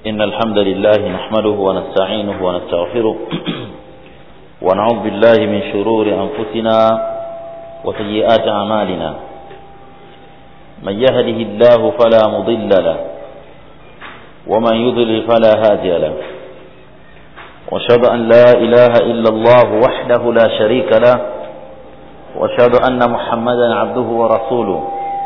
إن الحمد لله نحمده ونستعينه ونستغفره ونعوذ بالله من شرور أنفسنا وسيئات أعمالنا من يهده الله فلا مضل له ومن يضلل فلا هادي له واشهد أن لا إله إلا الله وحده لا شريك له واشهد أن محمدا عبده ورسوله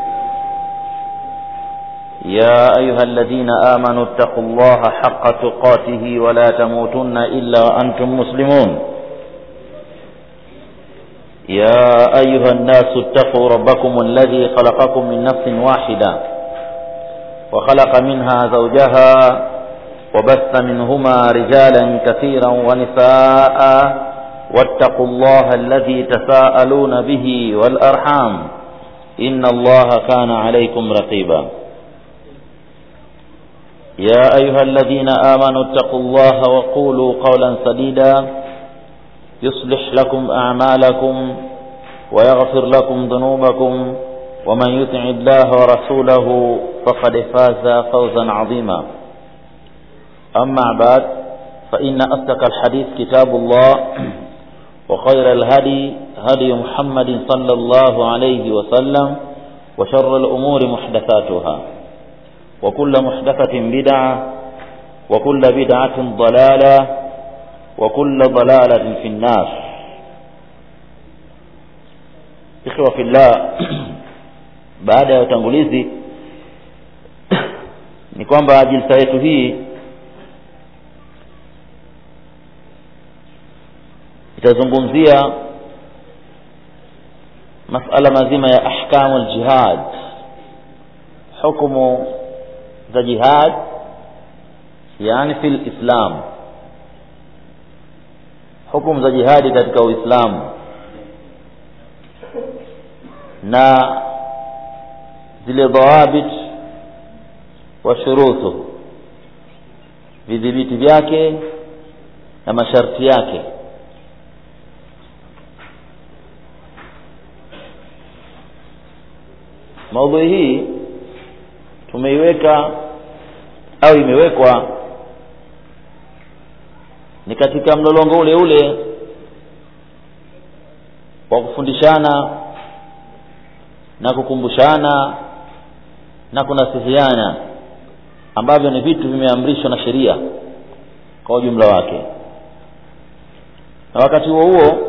يا أيها الذين آمنوا اتقوا الله حق تقاته ولا تموتن إلا وأنتم مسلمون يا أيها الناس اتقوا ربكم الذي خلقكم من نفس واحدة وخلق منها زوجها وبث منهما رجالا كثيرا ونساء واتقوا الله الذي تساءلون به والأرحام إن الله كان عليكم رقيبا يا أيها الذين آمنوا اتقوا الله وقولوا قولا سديدا يصلح لكم أعمالكم ويغفر لكم ذنوبكم ومن يطع الله ورسوله فقد فاز فوزا عظيما أما بعد فإن أصدق الحديث كتاب الله وخير الهدي هدي محمد صلى الله عليه وسلم وشر الأمور محدثاتها وكل محدثة بدعة وكل بدعة ضلالة وكل ضلالة في النار ikhwa fillah baada ya utangulizi ni kwamba jilsa yetu hii itazungumzia masala mazima ya ahkamu aljihad hukumu za jihad yani fil islam hukumu za jihadi katika uislamu na zile dhawabit wa shurutu vidhibiti vyake na masharti yake maudhui hii tumeiweka au imewekwa ni katika mlolongo ule ule wa kufundishana na kukumbushana na kunasihiana ambavyo ni vitu vimeamrishwa na sheria kwa ujumla wake na wakati huo huo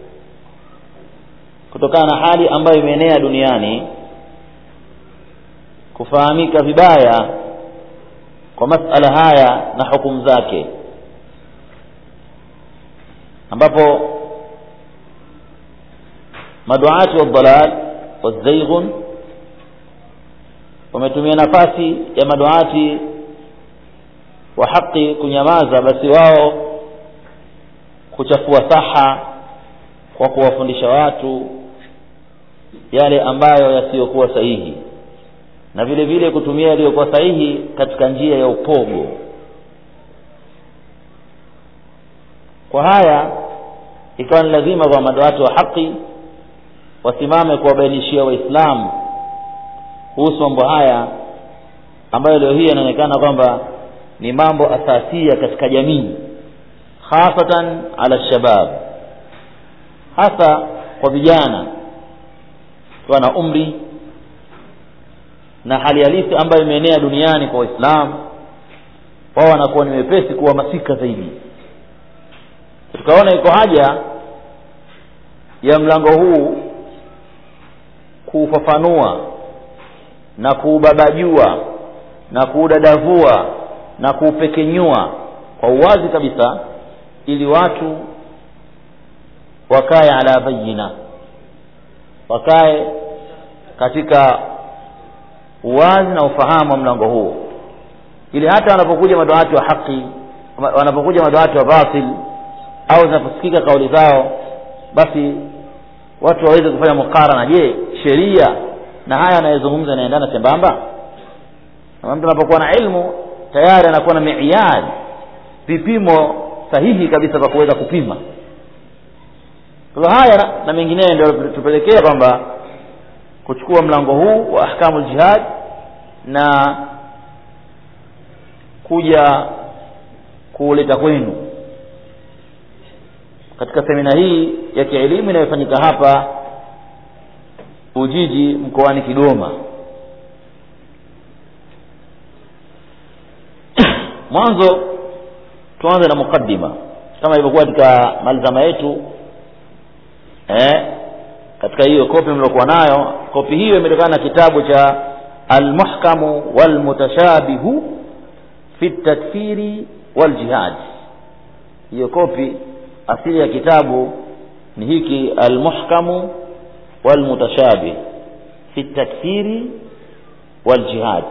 kutokana na hali ambayo imeenea duniani kufahamika vibaya kwa masala haya na hukumu zake ambapo maduati wa dhalal wazaighun wametumia nafasi ya maduati wa haki kunyamaza basi wao kuchafua saha kwa kuwafundisha watu yale ambayo yasiyokuwa sahihi na vile vile kutumia yaliyokuwa sahihi katika njia ya upogo kwa haya ikawa ni lazima kwa madawati wa haki wasimame kuwabainishia waislamu kuhusu mambo haya ambayo leo hii yanaonekana kwamba ni mambo asasia katika jamii hasatan ala shabab hasa kwa vijana kiwa na umri na hali halisi ambayo imeenea duniani kwa waislamu wao wanakuwa ni wepesi kuhamasika zaidi tukaona iko haja ya mlango huu kuufafanua na kuubabajua na kuudadavua na kuupekenyua kwa uwazi kabisa ili watu wakae ala bayina wakae katika uwazi na ufahamu wa mlango huo ili hata wanapokuja madawati wa haki wanapokuja madawati wa batil au zinaposikika kauli zao basi watu waweze kufanya mukarana je sheria na haya anayezungumza yanaendana sambamba na mtu anapokuwa na ilmu tayari anakuwa na miiyad vipimo sahihi kabisa kwa kuweza kupima kwa haya na, na mengineyo ndio tupelekea kwamba kuchukua mlango huu wa ahkamu ljihad na kuja kuuleta kwenu katika semina hii ya kielimu inayofanyika hapa ujiji mkoani kigoma mwanzo tuanze na mukaddima kama ilivyokuwa katika malizama yetu eh, katika hiyo kopi mliokuwa nayo kopi hiyo imetokana na kitabu cha almuhkamu walmutashabihu fi takfiri waljihad hiyo kopi asili ya kitabu ni hiki almuhkamu walmutashabih fi takfiri waljihad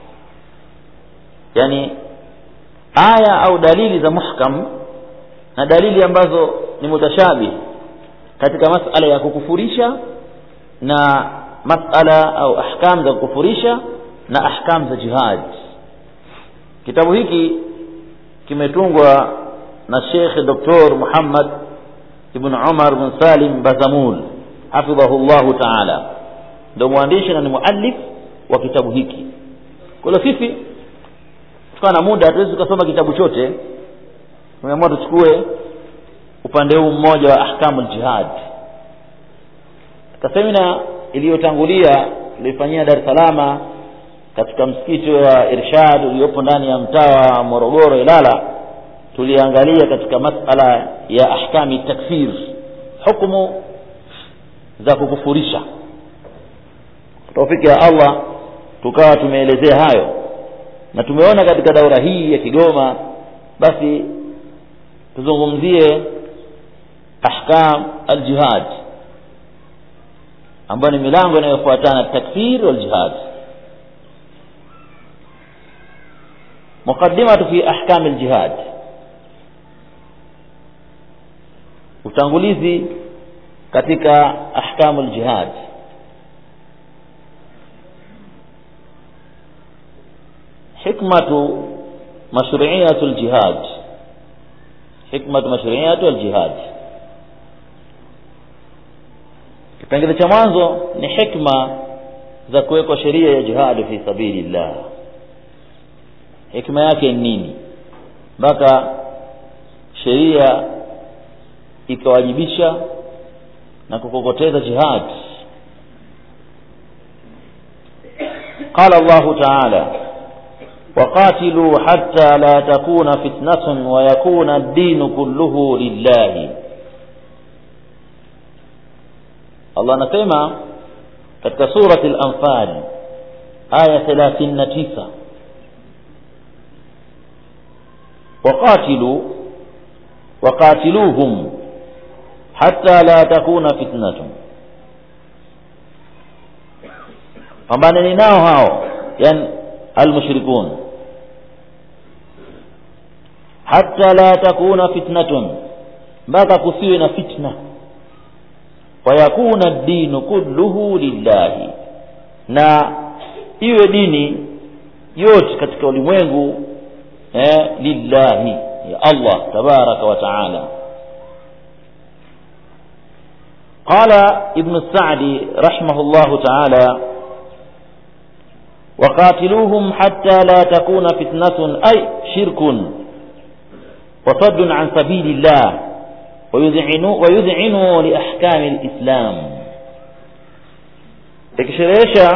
yani aya au dalili za muhkam na dalili ambazo ni mutashabih katika masala ya kukufurisha na masala au ahkam za kukufurisha na ahkam za jihad kitabu hiki kimetungwa na Sheikh Dr. Muhammad ibn Umar bin Salim Bazamul hafidhahu llahu taala ndio mwandishi na ni muallif wa kitabu hiki kwa hiyo sisi tukawa na muda hatuwezi tukasoma kitabu chote tumeamua tuchukue upande huu mmoja wa ahkamu ljihad katika semina iliyotangulia tulioifanyia dar es salama katika msikiti wa irshad uliopo ndani ya mtaa wa morogoro ilala tuliangalia katika masala ya ahkami takfir hukumu za kukufurisha taufiki ya allah tukawa tumeelezea hayo na tumeona katika daura hii ya kigoma basi tuzungumzie ahkam aljihad ambayo ni milango inayofuatana takfir waljihad muqaddimatu fi ahkam aljihad utangulizi katika ahkamu aljihad hikmatu mashruiyatu aljihad hikmatu mashruiyatu aljihad kipengele cha mwanzo ni hikma za kuwekwa sheria ya jihadi fi sabilillah hikma yake ni nini mpaka sheria ikawajibisha na kukokoteza jihad قال الله تعالى وقاتلوا حتى لا تكون فتنة ويكون الدين كله لله الله anasema katika surati al-anfal aya 39 وقاتلوا وقاتلوهم حتى لا تكون فتنة pambaneni nao hao yani almushrikun hatta la takuna fitnatun mpaka kusiwe na fitna wayakuna dinu kulluhu lillahi na iwe dini yote katika ulimwengu eh, lillahi ya allah tabaraka wa taala قال ابن السعدي رحمه الله تعالى وقاتلوهم حتى لا تكون فتنة أي شرك وصد عن سبيل الله ويذعنوا, ويذعنوا لأحكام الإسلام تكشريشا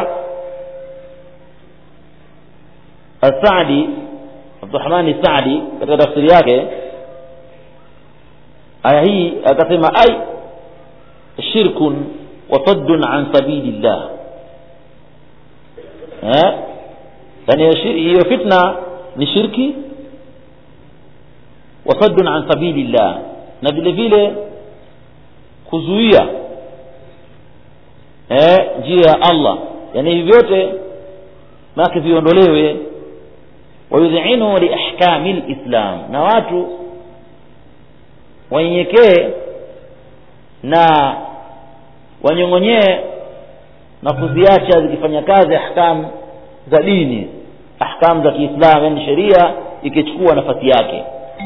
السعدي عبد الرحمن السعدي katika tafsiri yake aya hii akasema ai shirkun wa saddun an sabilillah eh yani hiyo fitna ni shirki wa saddun an sabilillah na vile vile kuzuia eh njia ya Allah yani hivi vyote maki viondolewe wayudhinu li ahkami lislam na watu wanyenyekee na wanyong'onyee na kuziacha zikifanya kazi ahkamu za dini ahkamu za kiislamu yani sheria ikichukua nafasi yake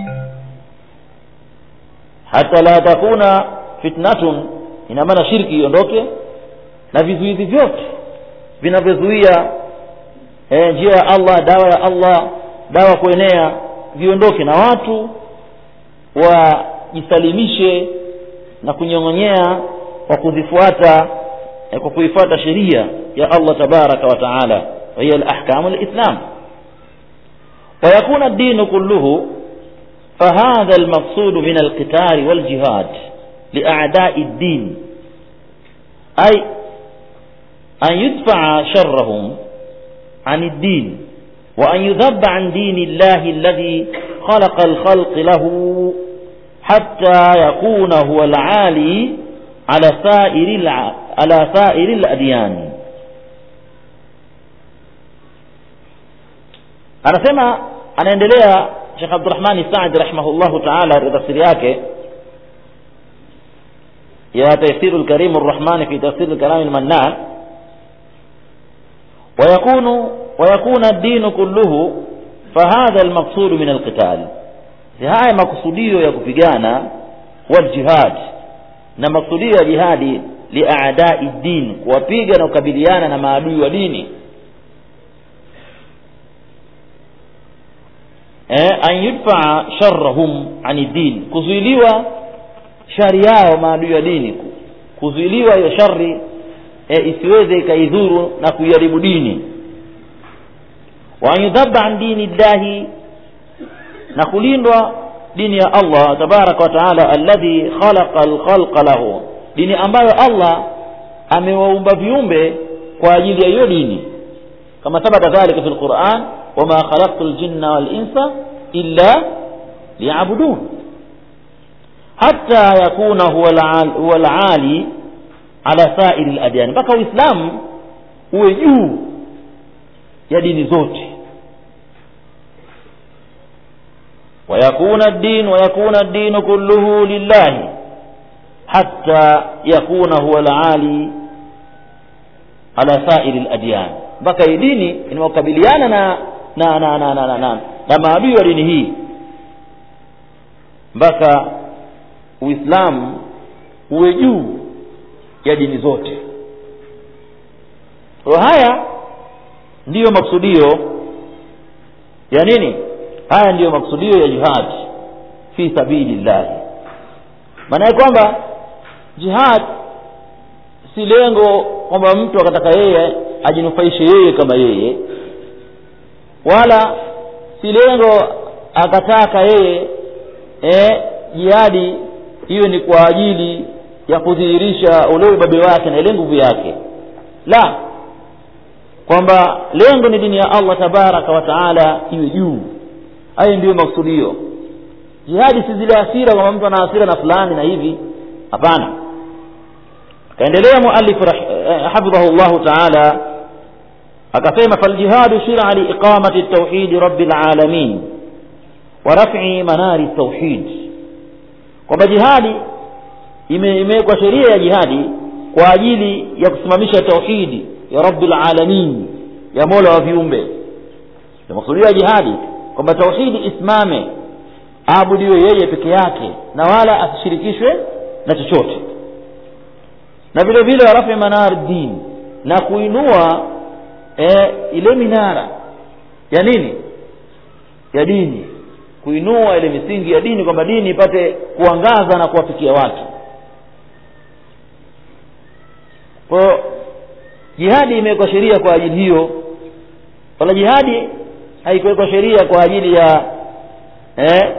hata la takuna fitnatun ina maana shirki iondoke na vizuizi vyote vinavyozuia e, njia ya allah dawa ya allah dawa kuenea viondoke na watu wajisalimishe na kunyong'onyea kwa kuzifuata eh, kwa kuifuata sheria ya Allah tabaraka wa taala wa hiya al-ahkamu al-islam ويكون الدين كله فهذا المقصود من القتال والجهاد لأعداء الدين أي أن يدفع شرهم عن الدين وأن يذب عن دين الله الذي خلق الخلق له حتى يكون هو العالي على سائر الع... على سائر الأديان anasema anaendelea Sheikh Abdurrahman Saad rahimahullahu ta'ala katika tafsiri yake ya Tafsir al-Karim ar-Rahman fi Tafsir al-Kalam al-Mannan ويكون ويكون الدين كله فهذا المقصود من القتال haya makusudio ya kupigana waljihad na makusudio ya jihadi liaadai din kuwapiga na kukabiliana na maadui wa dini eh, an yudfaa sharrahum ani din kuzuiliwa shari yao maadui wa dini kuzuiliwa hiyo shari eh, isiweze ikaidhuru na kuiharibu dini wa an yudhaba an dini llahi na kulindwa dini ya Allah tabaraka wa taala alladhi khalaqa alkhalqa lahu dini ambayo Allah amewaumba viumbe kwa ajili ya hiyo dini kama thabata dhalika fi alquran wama khalaqtu aljinna wal insa illa liya'budun hatta yakuna huwa alali ala sa'iri aladyan mpaka uislamu uwe juu ya dini zote ويكون الدين ويكون الدين كله لله حتى يكون هو العالي على سائر الأديان mpaka hii dini inawakabiliana na na na na na, na, na, na maadui wa dini hii mpaka uislamu uwe juu ya dini zote kwa haya ndiyo maksudio ya nini haya ndiyo maksudio ya jihad fi sabilillah maana ya kwamba jihad si lengo kwamba mtu akataka yeye ajinufaishe yeye kama yeye wala si lengo akataka yeye eh, jihadi hiyo ni kwa ajili ya kudhihirisha ule ubabe wake na ile nguvu yake la kwamba lengo ni dini ya Allah tabaraka wa taala iwe juu hayo ndiyo maksudio jihadi si zile hasira kwamba mtu ana hasira na fulani na hivi hapana akaendelea muallif hafidhahu llahu taala akasema faljihadu shira liiqamati tauhidi rabi lalamin wa raf'i manari tauhid kwamba jihadi imewekwa sheria ya jihadi kwa ajili ya kusimamisha tauhidi ya rabi lalamin ya mola wa viumbe maksudio ya jihadi kwamba tauhidi isimame aabudiwe yeye peke yake na wala asishirikishwe na chochote na vile vile warafi manar din na kuinua e, ile minara ya nini ya dini kuinua ile misingi ya dini kwamba dini ipate kuangaza na kuwafikia watu kwa jihadi imewekwa sheria kwa ajili hiyo wala jihadi haikuwekwa sheria kwa ajili ya eh,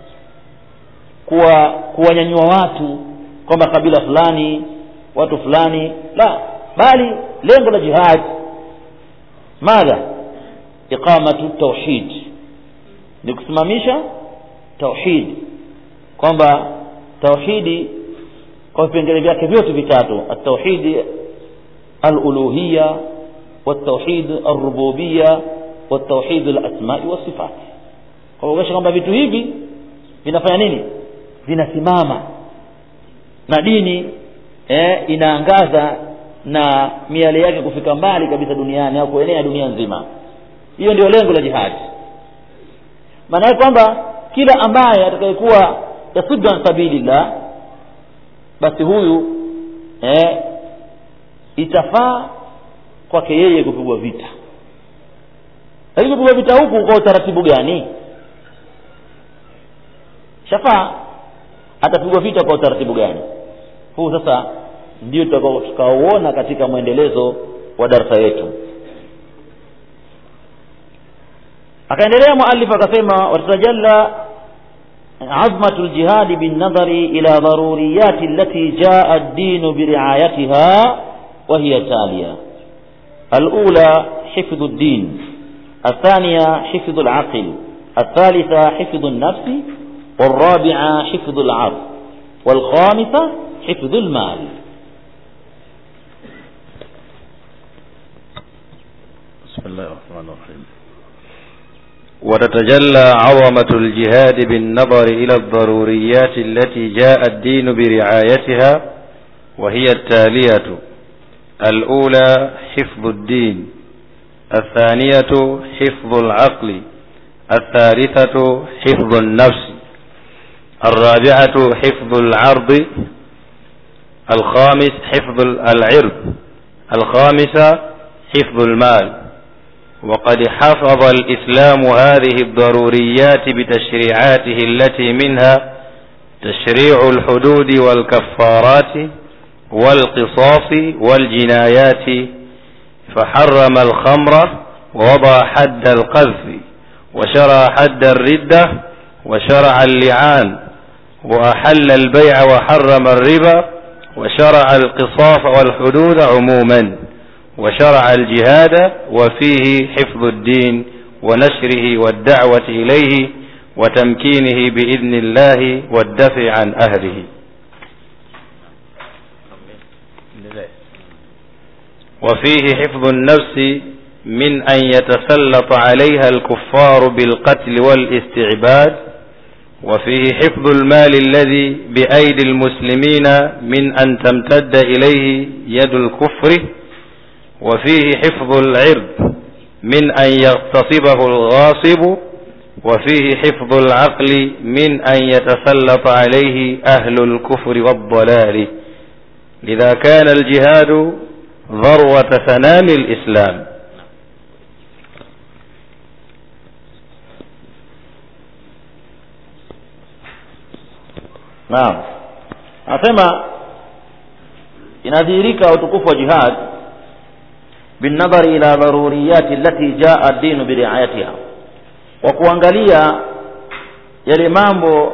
kuwa kuwanyanyua watu kwamba kabila fulani watu fulani la bali lengo la jihad madha iqamatu tauhid ni kusimamisha tauhid kwamba tauhidi kwa vipengele vyake vyote vitatu atauhidi aluluhiya والتوحيد الربوبيه والتوحيد الاسماء والصفات kwa kuonyesha kwamba vitu hivi vinafanya nini vinasimama na dini eh, inaangaza na miale yake kufika mbali kabisa duniani au kuenea dunia nzima hiyo ndio lengo la jihadi maana yake kwamba kila ambaye atakayekuwa yasuddu an sabilillah basi huyu eh, itafaa kwake yeye kupigwa vita lakini kupigwa vita huku kwa utaratibu gani shafaa atapigwa vita kwa utaratibu gani huu sasa ndio tutakaouona katika mwendelezo wa darsa yetu akaendelea muallif akasema watatajalla عظمة الجهاد بالنظر إلى ضروريات التي جاء الدين برعايتها وهي تالية الأولى حفظ الدين الثانية حفظ العقل الثالثة حفظ النفس والرابعة حفظ العرض والخامسة حفظ المال بسم الله الرحمن الرحيم وتتجلى عظمة الجهاد بالنظر إلى الضروريات التي جاء الدين برعايتها وهي التالية الأولى حفظ الدين الثانية حفظ العقل الثالثة حفظ النفس الرابعة حفظ العرض الخامس حفظ العرض الخامسة حفظ المال وقد حفظ الإسلام هذه الضروريات بتشريعاته التي منها تشريع الحدود والكفارات والقصاص والجنايات فحرم الخمر ووضع حد القذف وشرع حد الردة وشرع اللعان وأحل البيع وحرم الربا وشرع القصاص والحدود عموما وشرع الجهاد وفيه حفظ الدين ونشره والدعوة إليه وتمكينه بإذن الله والدفع عن أهله وفيه حفظ النفس من أن يتسلط عليها الكفار بالقتل والاستعباد وفيه حفظ المال الذي بأيدي المسلمين من أن تمتد إليه يد الكفر وفيه حفظ العرض من أن يغتصبه الغاصب وفيه حفظ العقل من أن يتسلط عليه أهل الكفر والضلال لذا كان الجهاد ذروة سنام الإسلام naam anasema inadhihirika utukufu wa jihad binnadhari ila dharuriyati allati jaa ad-dinu biriayatiha kwa kuangalia yale mambo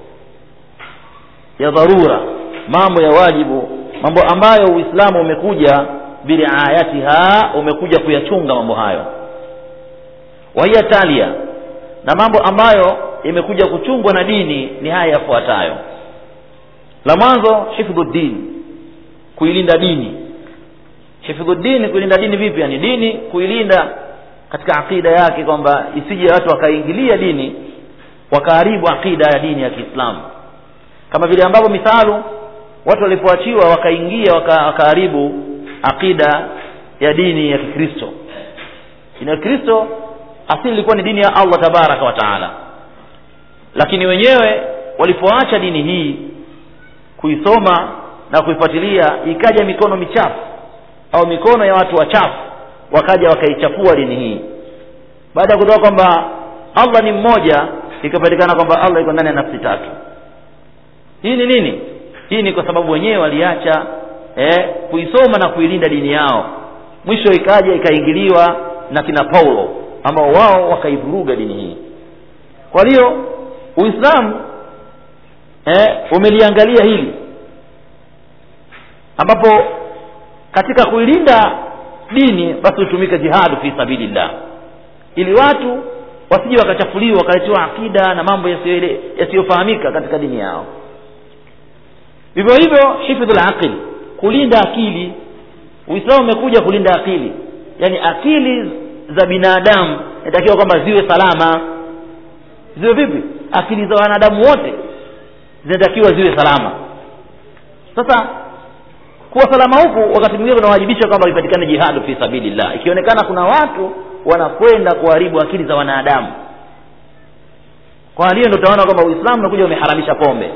ya dharura mambo ya wajibu mambo ambayo uislamu umekuja biriayatiha umekuja kuyachunga mambo hayo wahiya talia na mambo ambayo imekuja kuchungwa na dini ni haya yafuatayo la mwanzo hifdhu din kuilinda dini hifdhu dini kuilinda dini vipi yani dini kuilinda katika aqida yake kwamba isije watu wakaingilia dini wakaharibu aqida ya dini ya Kiislamu kama vile ambavyo mithalu watu walipoachiwa wakaingia wakaharibu aqida ya dini ya Kikristo dini ya Kristo asili ilikuwa ni dini ya Allah tabaraka wa taala lakini wenyewe walipoacha dini hii kuisoma na kuifuatilia ikaja mikono michafu au mikono ya watu wachafu wakaja wakaichafua dini hii baada ya kutoka kwamba Allah ni mmoja ikapatikana kwamba Allah iko ndani ya nafsi tatu hii ni nini hii ni kwa sababu wenyewe waliacha eh, kuisoma na kuilinda dini yao mwisho ikaja ikaingiliwa na kina Paulo ambao wao wakaivuruga dini hii kwa hiyo Uislamu eh, umeliangalia hili ambapo katika kuilinda dini basi hutumika jihadu fi sabilillah ili watu wasije wakachafuliwa wakaletewa akida na mambo yasiyofahamika katika dini yao vivyo hivyo hifdhul aqil kulinda akili uislamu umekuja kulinda akili yani akili za binadamu inatakiwa kwamba ziwe salama ziwe vipi akili za wanadamu wote zinatakiwa ziwe salama sasa kuwa salama huku wakati mwingine kunawajibisha kwamba ipatikane jihadu fi sabilillah ikionekana kuna watu wanakwenda kuharibu akili za wanadamu kwa hiyo ndio utaona kwamba uislamu unakuja umeharamisha pombe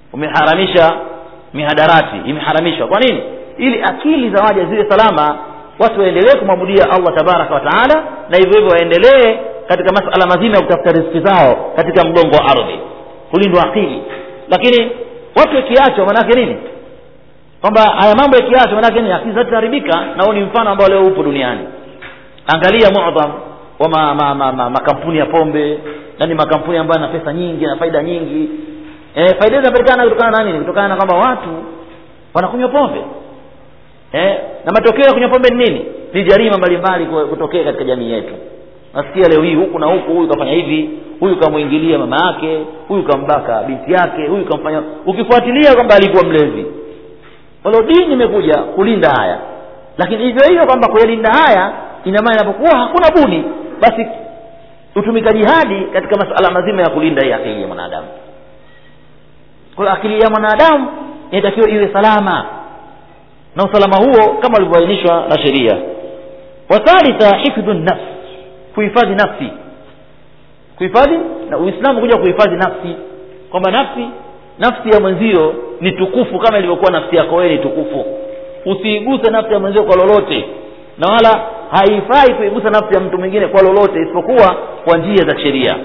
umeharamisha mihadarati imeharamishwa kwa nini ili akili za waja ziwe salama watu waendelee kumwabudia allah tabaraka wa taala na hivyo hivyo waendelee katika masala mazima ya kutafuta riziki zao katika mgongo wa ardhi kulindwa akili lakini watu wakiachwa manake nini kwamba haya mambo yakiachwa manake nini akili zitaharibika na huu ni mfano ambao leo upo duniani angalia mudham wa ma, ma, ma, ma, makampuni ya pombe yani makampuni ambayo yana pesa nyingi na faida nyingi e, faida zinapatikana kutokana na nini kutokana na kwamba watu wanakunywa pombe eh, na matokeo ya kunywa pombe ni nini ni jarima mbalimbali kutokea katika jamii yetu nasikia leo hii huku na huku huyu kafanya hivi huyu kamwingilia mama yake huyu kambaka binti yake huyu kamfanya ukifuatilia kwamba alikuwa mlezi walo dini imekuja kulinda haya lakini hivyo hivyo kwamba kuyalinda haya ina maana inapokuwa hakuna buni basi hutumika jihadi katika masala mazima ya kulinda hii akili ya mwanadamu kwa hiyo akili ya mwanadamu inatakiwa iwe salama na usalama huo kama ulivyoainishwa na sheria wathalitha hifdhu nafs kuhifadhi nafsi kuhifadhi na uislamu kuja kuhifadhi nafsi kwamba nafsi nafsi ya mwenzio ni tukufu kama ilivyokuwa nafsi yako wewe ni tukufu usiiguse nafsi ya mwenzio kwa lolote na wala haifai kuigusa nafsi ya mtu mwingine kwa lolote isipokuwa kwa njia za sheria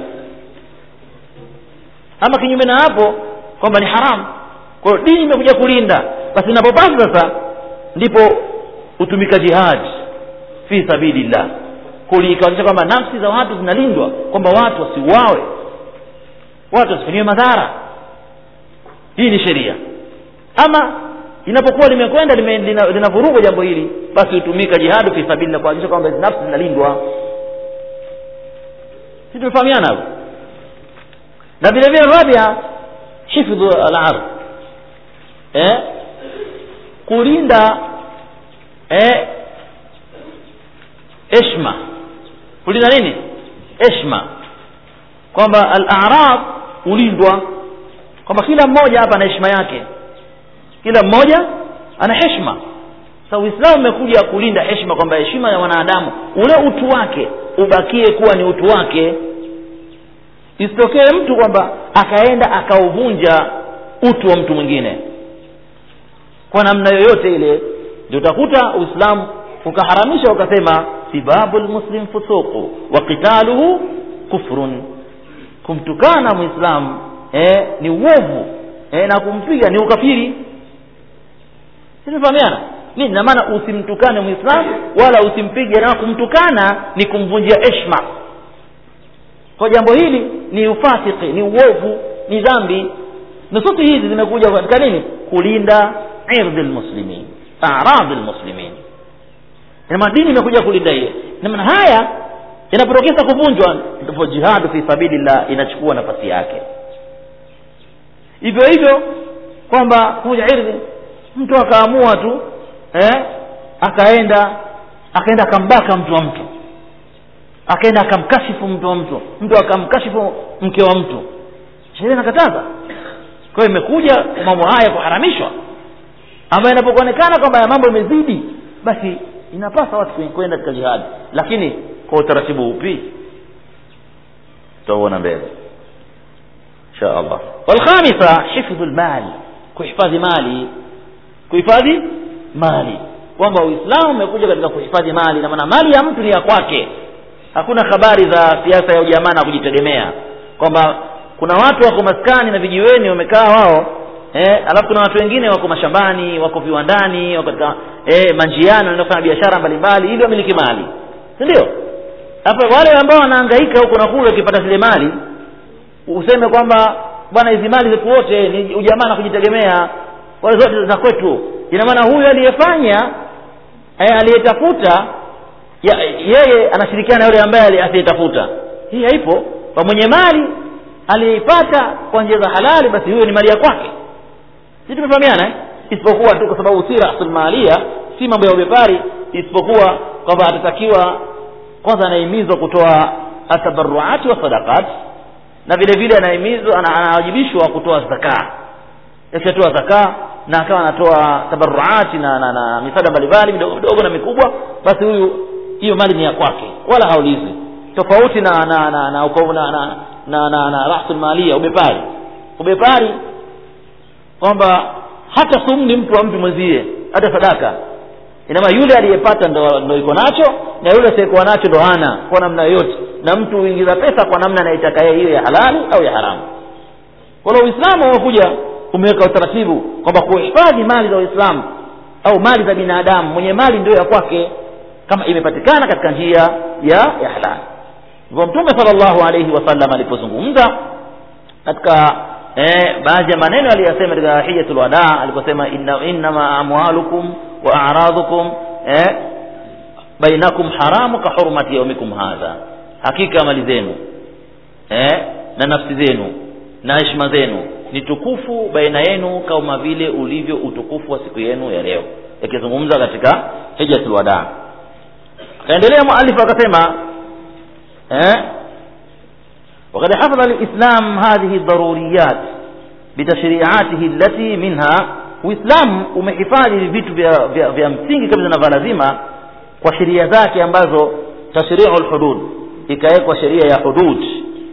ama kinyume na hapo kwamba ni haramu kwa hiyo dini imekuja kulinda basi inapopasa sasa ndipo hutumika jihad fi sabilillah kulikaonyesha kwamba nafsi za watu zinalindwa kwamba watu wasiuawe watu wasifanyiwe madhara hii ni sheria ama inapokuwa limekwenda linavurugwa lina jambo hili basi hutumika jihadu fi sabilillah kuhakikisha kwamba hizi nafsi zinalindwa si tumefahamiana hapo na vile vile rabia hifdhu al-ardh eh kulinda eh heshima kulinda nini heshima kwamba al-a'rab hulindwa kwamba kila mmoja hapa ana heshima yake kila mmoja ana heshima sasa uislamu umekuja kulinda heshima kwamba heshima ya wanadamu ule utu wake ubakie kuwa ni utu wake isitokee mtu kwamba akaenda akauvunja utu wa mtu mwingine kwa namna yoyote ile ndio utakuta uislamu ukaharamisha ukasema sibabu lmuslim fusuqu wa qitaluhu kufrun kumtukana mwislamu eh, ni uovu eh, na kumpiga ni ukafiri sinifahamiana nini na maana usimtukane mwislamu wala usimpige na kumtukana ni kumvunjia heshma kwa jambo hili ni ufasiki ni uovu ni dhambi nususi hizi zimekuja katika nini kulinda irdhi lmuslimin aradhi lmuslimin inamaana dini imekuja kulinda hiyo namana haya inapotokeza kuvunjwa ndipo jihadu fi sabilillah inachukua nafasi yake hivyo hivyo kwamba kuja irdhi mtu akaamua tu eh, akaenda akaenda akambaka mtu wa mtu akaenda akamkashifu mtu wa mtu mtu akamkashifu mke wa mtu sheria inakataza kwa hiyo imekuja mambo haya kuharamishwa ambayo inapokuonekana kwamba ya mambo imezidi basi inapasa watu kwenda katika jihadi lakini kwa utaratibu upi tutauona mbele insha allah walkhamisa hifdhu lmali kuhifadhi mali kuhifadhi mali kwamba uislamu umekuja katika kuhifadhi mali na maana mali ya mtu ni ya kwake hakuna habari za siasa ya ujamaa na kujitegemea kwamba kuna watu wako maskani na vijiweni wamekaa wao eh, alafu kuna watu wengine wako mashambani wako viwandani wako katika eh, manjiani wanaenda kufanya biashara mbalimbali ili wamiliki mali si ndio hapa wale ambao wanahangaika huko na kule wakipata zile mali useme kwamba bwana hizi mali zetu wote ni ujamaa na kujitegemea wale zote za kwetu ina maana huyu aliyefanya eh, aliyetafuta ya, yeye anashirikiana na yule ambaye asiyetafuta hii haipo kwa mwenye mali aliyeipata kwa njia za halali basi huyo ni mali ya kwake si tumefahamiana eh? isipokuwa tu kwa sababu si rasulmalia si mambo ya ubepari isipokuwa kwamba atatakiwa kwanza anahimizwa kutoa atabaruati wa sadaqat na vile vile anahimizwa anawajibishwa kutoa zakaa akishatoa zakaa na akawa anatoa tabaruati na, na, na misaada mbalimbali midogo midogo na mikubwa basi huyu hiyo mali ni ya kwake wala haulizwi tofauti na na na na na na, na, na, na, na rasul malia ubepari ubepari kwamba hata sumni mtu wa mtu mwenzie hata sadaka inama yule aliyepata ndo, ndo iko nacho na yule asiyekuwa nacho ndo hana kwa namna yoyote na mtu huingiza pesa kwa namna anayetaka yeye hiyo ya halali au ya haramu kwa hiyo uislamu umekuja umeweka utaratibu kwamba kuhifadhi mali za uislamu au mali za binadamu mwenye mali ndio ya kwake kama imepatikana katika njia ya ya halali hivyo mtume salllahu alaihi wasallam alipozungumza katika eh, baadhi ya maneno aliyosema katika hijatul wadaa aliposema inna, innama amwalukum wa aradhukum eh, bainakum haramu ka hurmati yaumikum hadha hakika mali zenu eh, na nafsi zenu na heshima zenu ni tukufu baina yenu kama vile ulivyo utukufu wa siku yenu ya leo yakizungumza katika hijatul wadaa akaendelea mualifu akasema eh, وقد حفظ الإسلام هذه الضروريات بتشريعاته التي منها Uislamu umehifadhi vitu vya, vya, vya msingi kabisa na vya lazima kwa sheria zake ambazo tashriu lhudud ikawekwa sheria ya hudud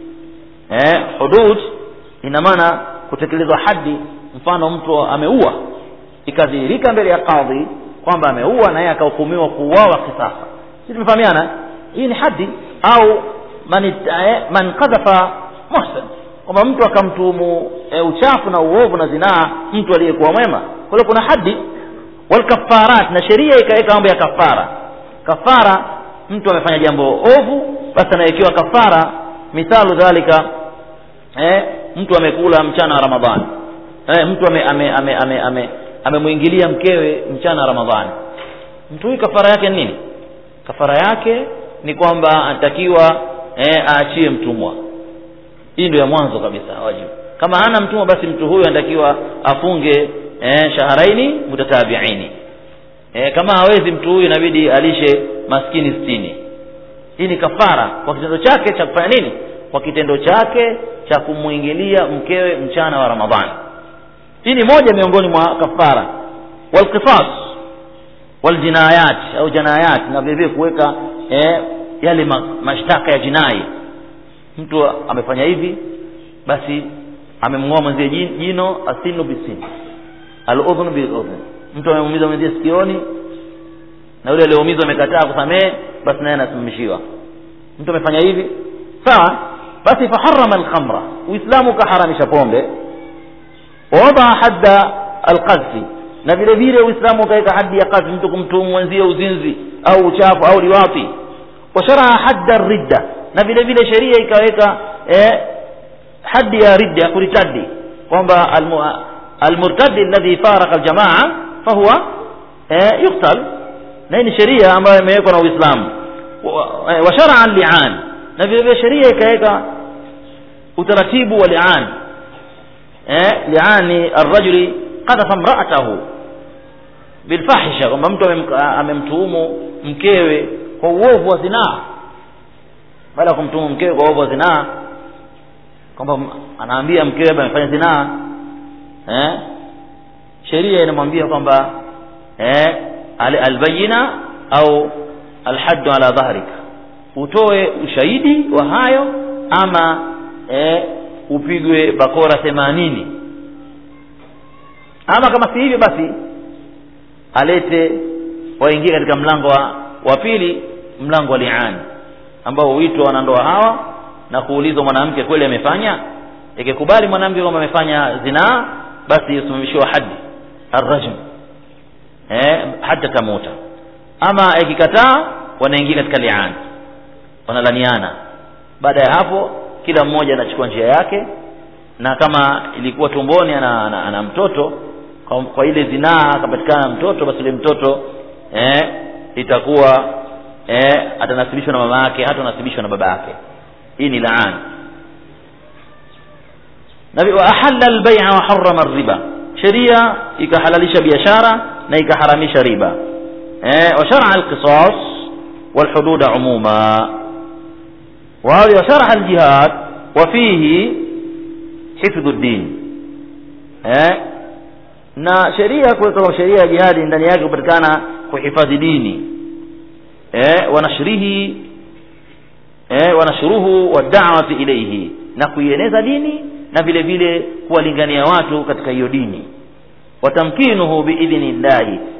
eh, hudud ina maana kutekelezwa hadi mfano mtu ameua ikadhihirika mbele ya kadhi kwamba ameua na yeye akahukumiwa kuuawa kisasa si tumefahamiana hii ni hadi au man, eh, man kadhafa muhsan kwamba mtu akamtuhumu e, uchafu na uovu na zinaa mtu aliyekuwa mwema kwa hiyo kuna hadi walkafarat na sheria ikaweka mambo ya kafara kafara mtu amefanya jambo ovu basi anawekewa kafara mithalu dhalika eh, mtu amekula mchana wa ramadhani eh, mtu amemwingilia ame, ame, ame, ame, ame mkewe mchana wa ramadhani mtu huyu kafara yake ni nini kafara yake ni kwamba anatakiwa eh, aachie mtumwa hii ndio ya mwanzo kabisa wajibu kama hana mtumwa basi mtu huyu anatakiwa afunge eh, shaharaini mutatabiini eh, kama hawezi mtu huyu inabidi alishe maskini sitini hii ni kafara kwa kitendo chake cha kufanya nini kwa kitendo chake cha kumwingilia mkewe mchana wa ramadhani hii ni moja miongoni mwa kafara walqisas waljinayat au janayat na vilevile kuweka eh, yale ma, mashtaka ya jinai mtu amefanya hivi basi amemng'oa mwenzie jino asinu bisini aludhunu biludhun mtu amemuumiza mwenzie sikioni na yule aliyeumizwa amekataa kusamehe basi naye anasimamishiwa mtu amefanya hivi sawa basi faharama alkhamra uislamu ukaharamisha pombe wawadaa hadda alqadhi na vile vile uislamu ukaweka hadi ya kadhi mtu kumtuhumu mwenzie uzinzi au uchafu au liwati washaraa hadda ridda na vile vile sheria ikaweka eh, hadi ya ridda ya kuritadi kwamba almurtadi alladhi faraka aljamaa fahuwa eh, yuktal na hii ni sheria ambayo imewekwa na uislamu washaraa lian na vile vile sheria ikaweka utaratibu wa lian eh, liani arrajuli qadhafa mraatahu bilfahisha kwamba mtu amemtuhumu mkewe kwa uovu wa zinaa baada ya kumtuhumu mkewe kwa uovu wa zinaa kwamba anaambia mkewe amefanya zinaa eh? sheria inamwambia kwamba eh, albayina au alhaddu ala dhahrika utoe ushahidi wa hayo ama eh, upigwe bakora themanini ama kama si hivyo basi alete waingie katika mlango wa, wa pili mlango wa liani ambao huitwa wanandoa hawa na kuulizwa mwanamke kweli amefanya ikikubali mwanamke kwamba amefanya zinaa basi usimamishiwa hadi arrajm eh, hata tamuta ama ikikataa wanaingia katika liani wanalaniana baada ya hapo kila mmoja anachukua njia yake na kama ilikuwa tumboni ana, ana, ana mtoto kwa, kwa ile zinaa akapatikana mtoto basi ile mtoto eh, itakuwa eh, atanasibishwa na mama yake hata anasibishwa na baba yake hii ni laan na wa ahalla albay'a wa harrama riba sheria ikahalalisha biashara na ikaharamisha riba eh, wa shar'a alqisas والحدود عموما وشرع الجهاد وفيه حفظ الدين eh? na sheria kuweka sheria ya jihadi ndani yake kupatikana kuhifadhi dini eh? wanashrihi eh? wanashruhu wadawati ilaihi na kuieneza dini na vile vile kuwalingania watu katika hiyo dini watamkinuhu biidhni llahi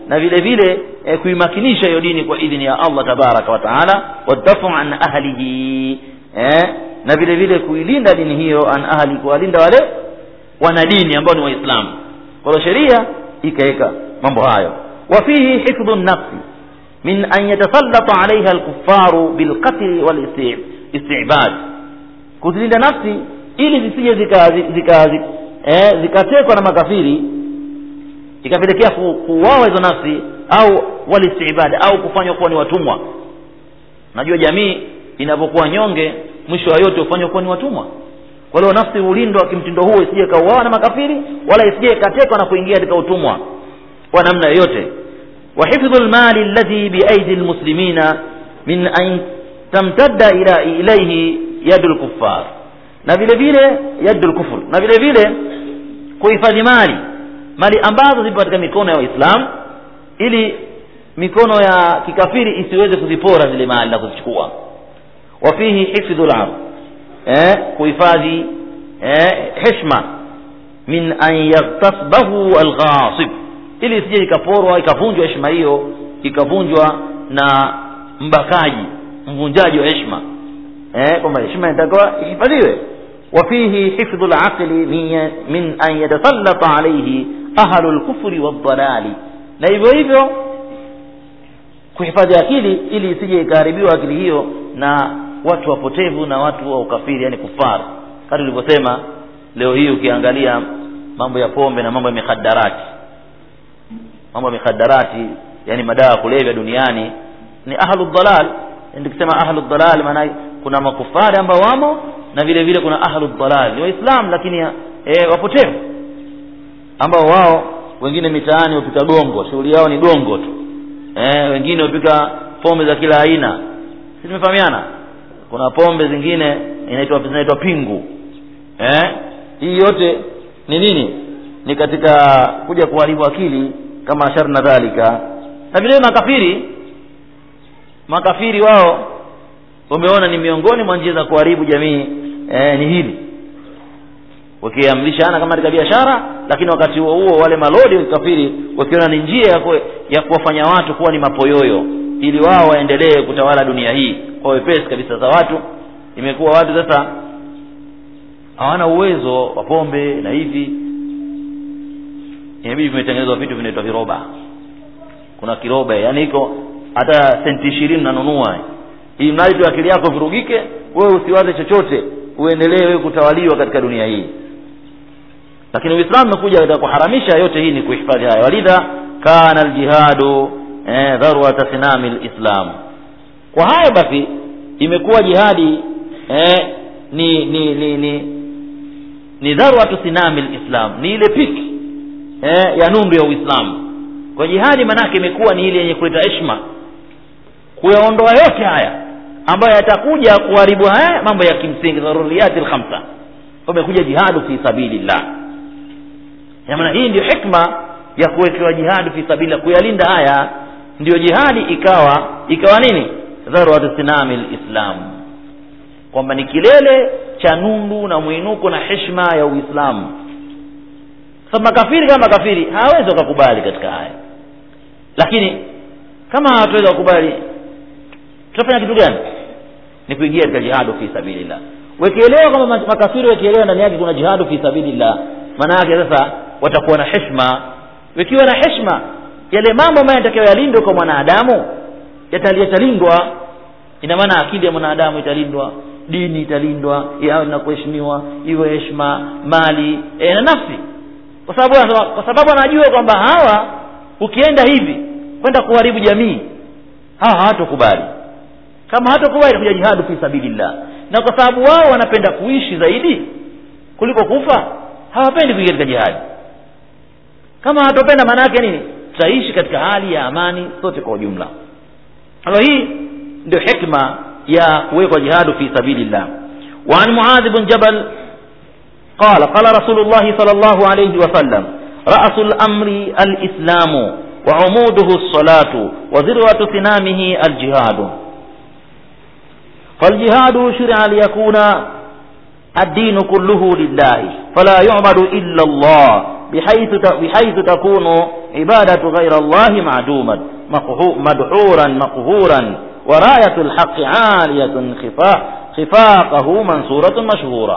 na vile vile eh, kuimakinisha hiyo dini kwa idhini ya Allah tabaraka wa taala wadafu an ahlihi eh, na vile vile kuilinda dini hiyo an ahli kuwalinda wale wana dini ambao ni waislamu kwa hiyo sheria ikaweka mambo hayo wa fihi hifdhu nafsi min an yatasallata alaiha alkuffaru bilqatli walistibad kuzilinda nafsi ili zisije zikatekwa zika, zika, eh, zikatekwa na makafiri ikapelekea ku- kuuawa hizo nafsi au walistibad au kufanywa kuwa ni watumwa najua jamii inapokuwa nyonge mwisho wa yote hufanywa kuwa ni watumwa kwa hiyo nafsi hulindwa kimtindo huo isije ikauawa na makafiri wala isije ikatekwa na kuingia katika utumwa kwa namna yoyote وحفظ المال الذي بأيدي المسلمين من أن تمتد إلى إليه يد الكفار na vile vile yadul kufur na vile vile kuhifadhi mali mali ambazo zipo katika mikono ya waislamu ili mikono ya kikafiri isiweze kuzipora zile mali na kuzichukua wa fihi hifdhu lardh eh, kuhifadhi eh, heshma min an yaghtasbahu alghasib ili isije ikaporwa ikavunjwa heshima hiyo ikavunjwa na mbakaji mvunjaji wa heshima eh, kwamba heshima inatakiwa ihifadhiwe وفيه حفظ العقل من من أن يتسلط عليه أهل الكفر والضلال na hivyo hivyo kuhifadhi akili ili isije ikaharibiwa akili hiyo na watu wapotevu na watu wa ukafiri yani kufar kama tulivyosema leo hii ukiangalia mambo ya pombe na mambo ya mikhadarati mambo ya mikhadarati yani madawa ya kulevya duniani ni ahlu dhalal nikisema ahlu dhalal maana kuna makufari ambao wamo na vile vile kuna ahlu dhalal ni waislamu lakini e, wapotevu ambao wao wengine mitaani wapika gongo shughuli yao ni gongo tu e, wengine wapika pombe za kila aina si tumefahamiana kuna pombe zingine inaitwa zinaitwa pingu eh hii yote ni nini ni katika kuja kuharibu akili kama sharna dhalika na vile makafiri makafiri wao wameona ni miongoni mwa njia za kuharibu jamii eh, ni hili wakiamrishana kama katika biashara lakini wakati huo huo wale malodi wa kikafiri wakiona ni njia ya, ku, ya kuwafanya watu kuwa ni mapoyoyo ili wao waendelee kutawala dunia hii kwa wepesi kabisa za watu imekuwa watu sasa hawana uwezo wa pombe na hivi inabidi vimetengenezwa vitu vinaitwa viroba kuna kiroba yani iko hata senti ishirini nanunua ili mradi tu akili yako virugike wewe usiwaze chochote uendelee wewe kutawaliwa katika dunia hii lakini uislamu umekuja katika kuharamisha yote hii ni kuhifadhi haya walidha kana aljihadu eh, dharwata sinami lislam kwa hayo basi imekuwa jihadi eh, ni ni ni ni ni dharwatu sinami lislam ni ile piki eh, ya nundu ya uislamu kwa jihadi manake imekuwa ni ile yenye kuleta heshima kuyaondoa yote haya ambayo yatakuja kuharibu haya mambo ya kimsingi dharuriyati lkhamsa umekuja jihadu fi sabilillah maana hii ndio hikma ya kuwekewa jihadu fi sabilillah kuyalinda haya ndio jihadi ikawa ikawa nini dharwatu sinami lislam kwamba ni kilele cha nundu na mwinuko na heshima ya uislamu sababu makafiri kama makafiri hawezi wakakubali katika haya lakini kama hawatuweza kukubali tutafanya kitu gani ni kuingia katika jihadu fi sabilillah wakielewa kama makafiri wakielewa ndani yake kuna jihadu fi sabilillah maana yake sasa watakuwa na heshima wakiwa na heshima yale mambo ambayo yanatakiwa yalindwe kwa mwanadamu yatalindwa ina maana akili ya mwanadamu italindwa dini italindwa yawe na kuheshimiwa iwe heshima mali e, na nafsi kwa sababu kwa sababu anajua kwamba hawa ukienda hivi kwenda kuharibu jamii hawa hawatokubali kama hatokubali kuja jihadu fi sabilillah na kwa sababu wao wanapenda kuishi zaidi kuliko kufa hawapendi kuingia katika jihadi kama hatopenda maana yake nini tutaishi katika hali ya amani sote kwa ujumla kwa hii ndio hikma ya kuwekwa jihadu fi sabilillah وعن معاذ بن جبل قال قال رسول الله صلى الله عليه وسلم رأس الأمر الإسلام وعموده الصلاة وذروة سنامه الجهاد فالجهاد شرع ليكون الدين كله لله فلا يعبد إلا الله bihaythu ta, bihaythu takunu ibadatu ghayra Allah ma'dumat madhuran maqhuran wa rayatu alhaq 'aliyatun khifa khifaqahu mansuratun mashhura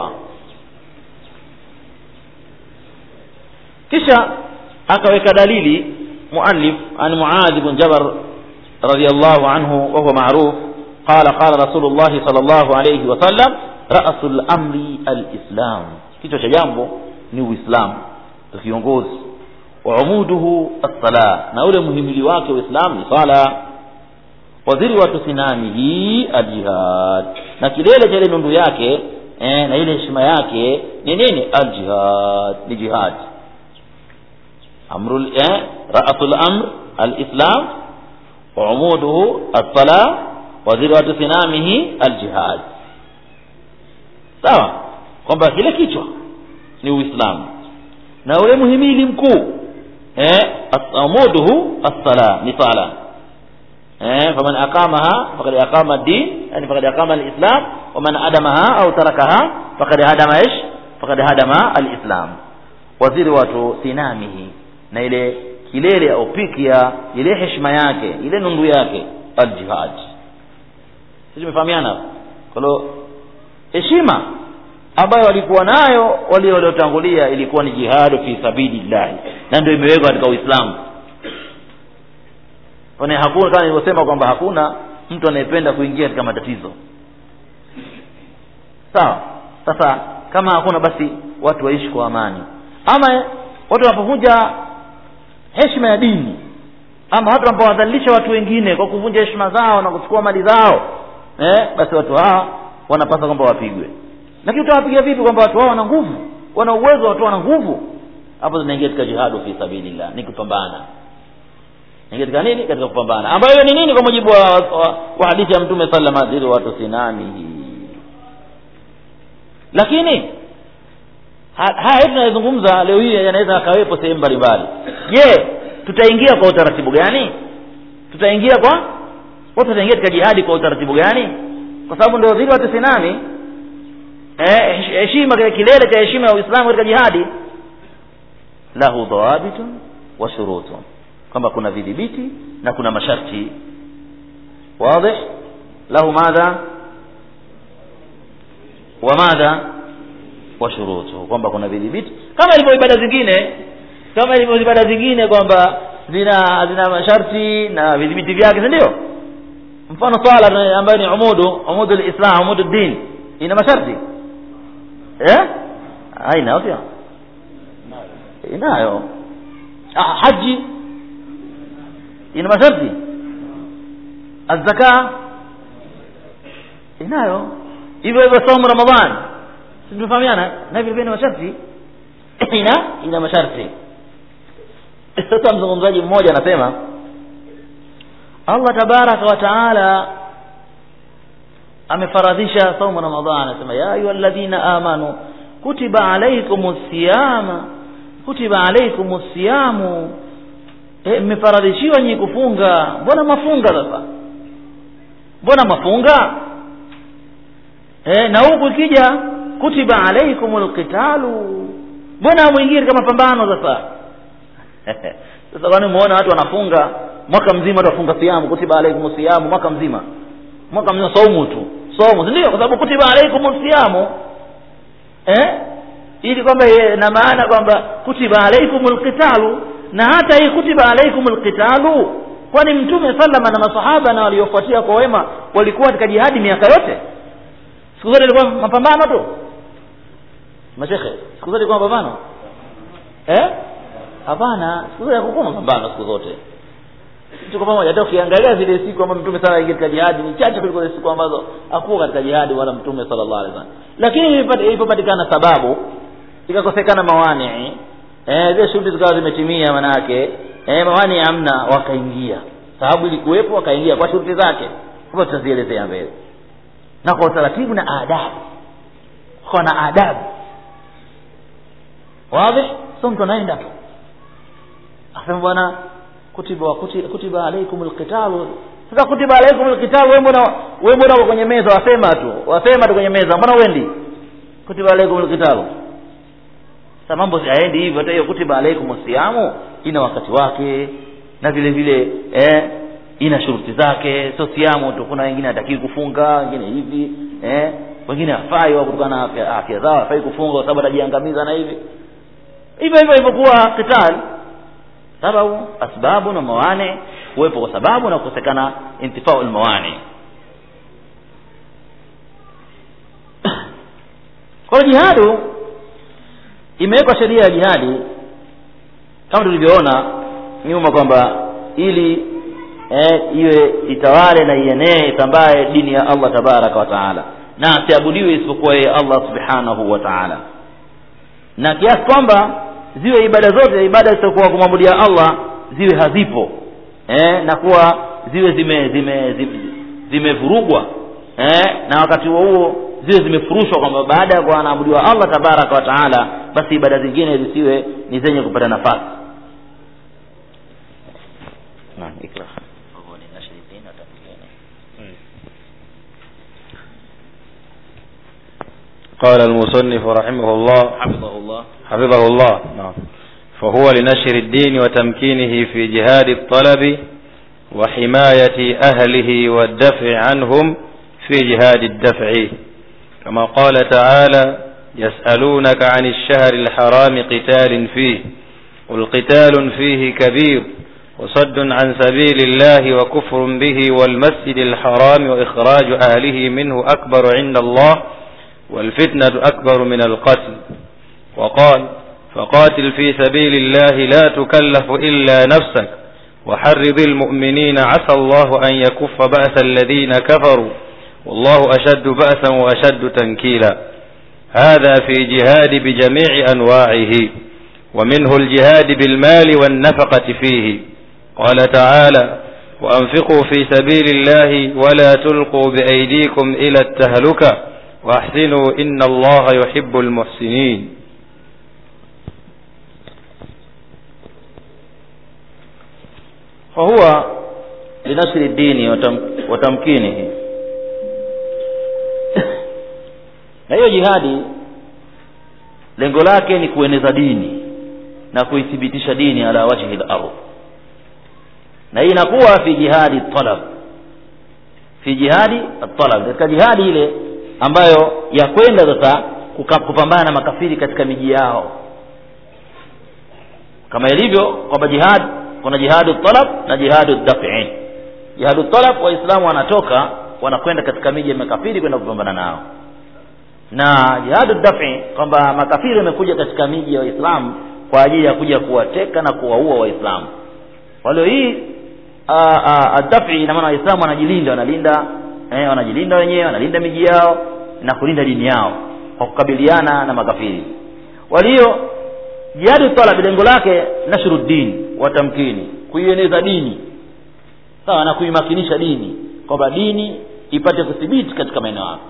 kisha akaweka dalili muallif an muadh ibn jabr radiyallahu anhu wa huwa ma'ruf qala qala rasulullah sallallahu alayhi wa sallam ra'sul amri alislam kichwa cha jambo ni uislamu kiongozi wa umuduhu as-sala na ule muhimili wake uislamu ni sala wa dhirwatu sinamihi aljihad na kilele cha ile nundu yake eh, na ile heshima yake ni nini aljihad ni jihad amru eh, ra'sul amr alislam wa umuduhu as-sala wa dhirwatu sinamihi aljihad sawa kwamba kile kichwa ni uislamu na ule muhimili mkuu eh amuduhu as-sala ni sala eh faman aqamaha faqad aqama ad-din yani faqad aqama al-islam wa man adamaha au tarakaha faqad hadama ish faqad hadama al-islam waziri watu sinamihi na ile kilele au piki ya ile heshima yake ile nundu yake al-jihad sisi tumefahamiana kwa hiyo heshima ambayo walikuwa nayo wale waliotangulia ilikuwa ni jihadu fi sabilillah na ndio imewekwa katika Uislamu kwani hakuna kama nilivyosema kwamba hakuna mtu anayependa kuingia katika matatizo sawa sasa kama hakuna basi watu waishi kwa amani ama watu wanapovunja heshima ya dini ama watu wanapowadhalilisha watu wengine kwa kuvunja heshima zao na kuchukua mali zao eh, basi watu hawa wanapaswa kwamba wapigwe lakini utawapiga vipi kwamba watu hao wana nguvu wana uwezo watu wana nguvu hapo zinaingia katika jihadu fi sabilillah ni kupambana ingia katika nini katika kupambana ambayo ni nini kwa mujibu wa, wa, wa hadithi ya mtume sallallahu alaihi wasallam watu sinamihi lakini haya tunayozungumza leo hii yanaweza akawepo sehemu mbalimbali je tutaingia kwa utaratibu gani tutaingia kwa watu wataingia katika jihadi kwa utaratibu gani kwa sababu ndio zile watu sinami eh heshima kilele cha heshima ya Uislamu katika jihadi lahu dhawabitun wa shurutun kwamba kuna vidhibiti na kuna masharti wazi lahu madha wa madha wa shurutu kwamba kuna vidhibiti kama ilivyo ibada zingine kama ilivyo ibada zingine kwamba zina zina masharti na vidhibiti vyake si ndio mfano swala ambayo ni umudu umudu alislam umudu din ina masharti eh haina pia inayo ah, haji ina masharti azaka inayo hivyo hivyo somo ramadhan tumefahamiana na hivyo pia ni masharti ina ina masharti sasa mzungumzaji mmoja anasema Allah tabaraka wa taala amefaradhisha saumu ramadhan anasema ya ayyuhalladhina amanu kutiba alaykumus siyama kutiba alaykumus siyamu mmefaradhishiwa nyinyi kufunga mbona mafunga sasa mbona mafunga e, na huku ikija kutiba alaykumul qitalu mbona mwingine kama mapambano sasa sasa kwani umeona watu wanafunga mwaka mzima watu wafunga siamu kutiba alaykumus siyamu mwaka mzima mwaka mzima saumu tu saumu ndio kwa sababu kutiba alaykumus siyamu eh ili kwamba na maana kwamba kutiba alaykumul qitalu na hata hii kutiba alaykumul qitalu kwani mtume sallama na masahaba na waliofuatia kwa wema walikuwa katika jihadi miaka yote siku zote ilikuwa mapambano tu mashekhe siku zote ilikuwa mapambano eh hapana siku zote hakukuwa mapambano siku zote tuko pamoja hata ukiangalia zile siku ambazo mtume sala ingia katika jihadi ni chache kuliko zile siku ambazo hakuwa katika jihadi wala mtume sallallahu alaihi wasallam lakini ilipopatikana sababu ikakosekana mawani eh zile shughuli zikawa zimetimia manake eh mawani hamna wakaingia sababu ilikuwepo wakaingia kwa shughuli zake hapo tutazielezea mbele na kwa utaratibu na adabu kwa na adabu wazi sio mtu anaenda tu asema bwana kutiba kutiba, kutiba alaikumul qitalu sasa kutiba alaikumul qitalu wewe mbona wewe mbona uko kwenye meza wasema tu wasema tu kwenye meza mbona uendi kutiba alaikumul qitalu sasa mambo hayaendi hivyo hata hiyo kutiba alaikum siyamu ina wakati wake na vile vile eh, ina shuruti zake sio siamu tu kuna wengine hatakii kufunga wengine hivi eh, wengine hafai wao kutokana na afya, afya zao hafai kufunga kwa sababu atajiangamiza na hivi hivyo hivyo ilivyokuwa kitali sababu asbabu na mawane kuwepo kwa sababu na kukosekana intifau lmawani kwa hiyo jihadu imewekwa sheria ya jihadi kama tulivyoona nyuma kwamba ili eh, iwe itawale na ienee itambaye dini ya allah tabaraka wa taala na asiabudiwe isipokuwa yeye allah subhanahu wa taala na kiasi kwamba ziwe ibada zote ibada zitakuwa kumwabudia allah ziwe hazipo eh, na kuwa ziwe zime zime zime- zimevurugwa eh, na wakati huo huo ziwe zimefurushwa kwamba baada ya kuwa anaabudiwa allah tabaraka wa taala basi ibada zingine zisiwe ni zenye kupata nafasi Naam, ikra. قال المصنف رحمه الله حفظه الله حفظه الله نعم فهو لنشر الدين وتمكينه في جهاد الطلب وحماية أهله والدفع عنهم في جهاد الدفع كما قال تعالى يسألونك عن الشهر الحرام قتال فيه قل قتال فيه كبير وصد عن سبيل الله وكفر به والمسجد الحرام وإخراج أهله منه أكبر عند الله والفتنة أكبر من القتل وقال فقاتل في سبيل الله لا تكلف إلا نفسك وحرض المؤمنين عسى الله أن يكف بأس الذين كفروا والله أشد بأسا وأشد تنكيلا هذا في جهاد بجميع أنواعه ومنه الجهاد بالمال والنفقة فيه قال تعالى وأنفقوا في سبيل الله ولا تلقوا بأيديكم إلى التهلكة وأحسنوا إن الله يحب المحسنين فهو لنشر الدين وتم وتمكينه na hiyo jihadi lengo lake ni kueneza dini na kuithibitisha dini ala wajhi lardh na hii inakuwa fi jihadi talab fi jihadi talab katika jihadi ile ambayo ya kwenda sasa kuka- kupambana na makafiri katika miji yao kama ilivyo kwamba jihad kuna jihadu talab na jihadu dafi jihadu talab waislamu wanatoka wanakwenda katika miji ya makafiri kwenda kupambana nao na jihadu dafi kwamba makafiri wamekuja katika miji ya waislamu kwa ajili ya kuja kuwateka na kuwaua waislamu kwa leo hii dafi ina maana waislamu wanajilinda wanalinda eh, wanajilinda wenyewe wanalinda miji yao na kulinda dini yao kwa kukabiliana na makafiri walio jihadu talab lengo lake nashru din wa tamkini kuieneza dini sawa na kuimakinisha dini kwamba dini ipate kuthibiti katika maeneo hayo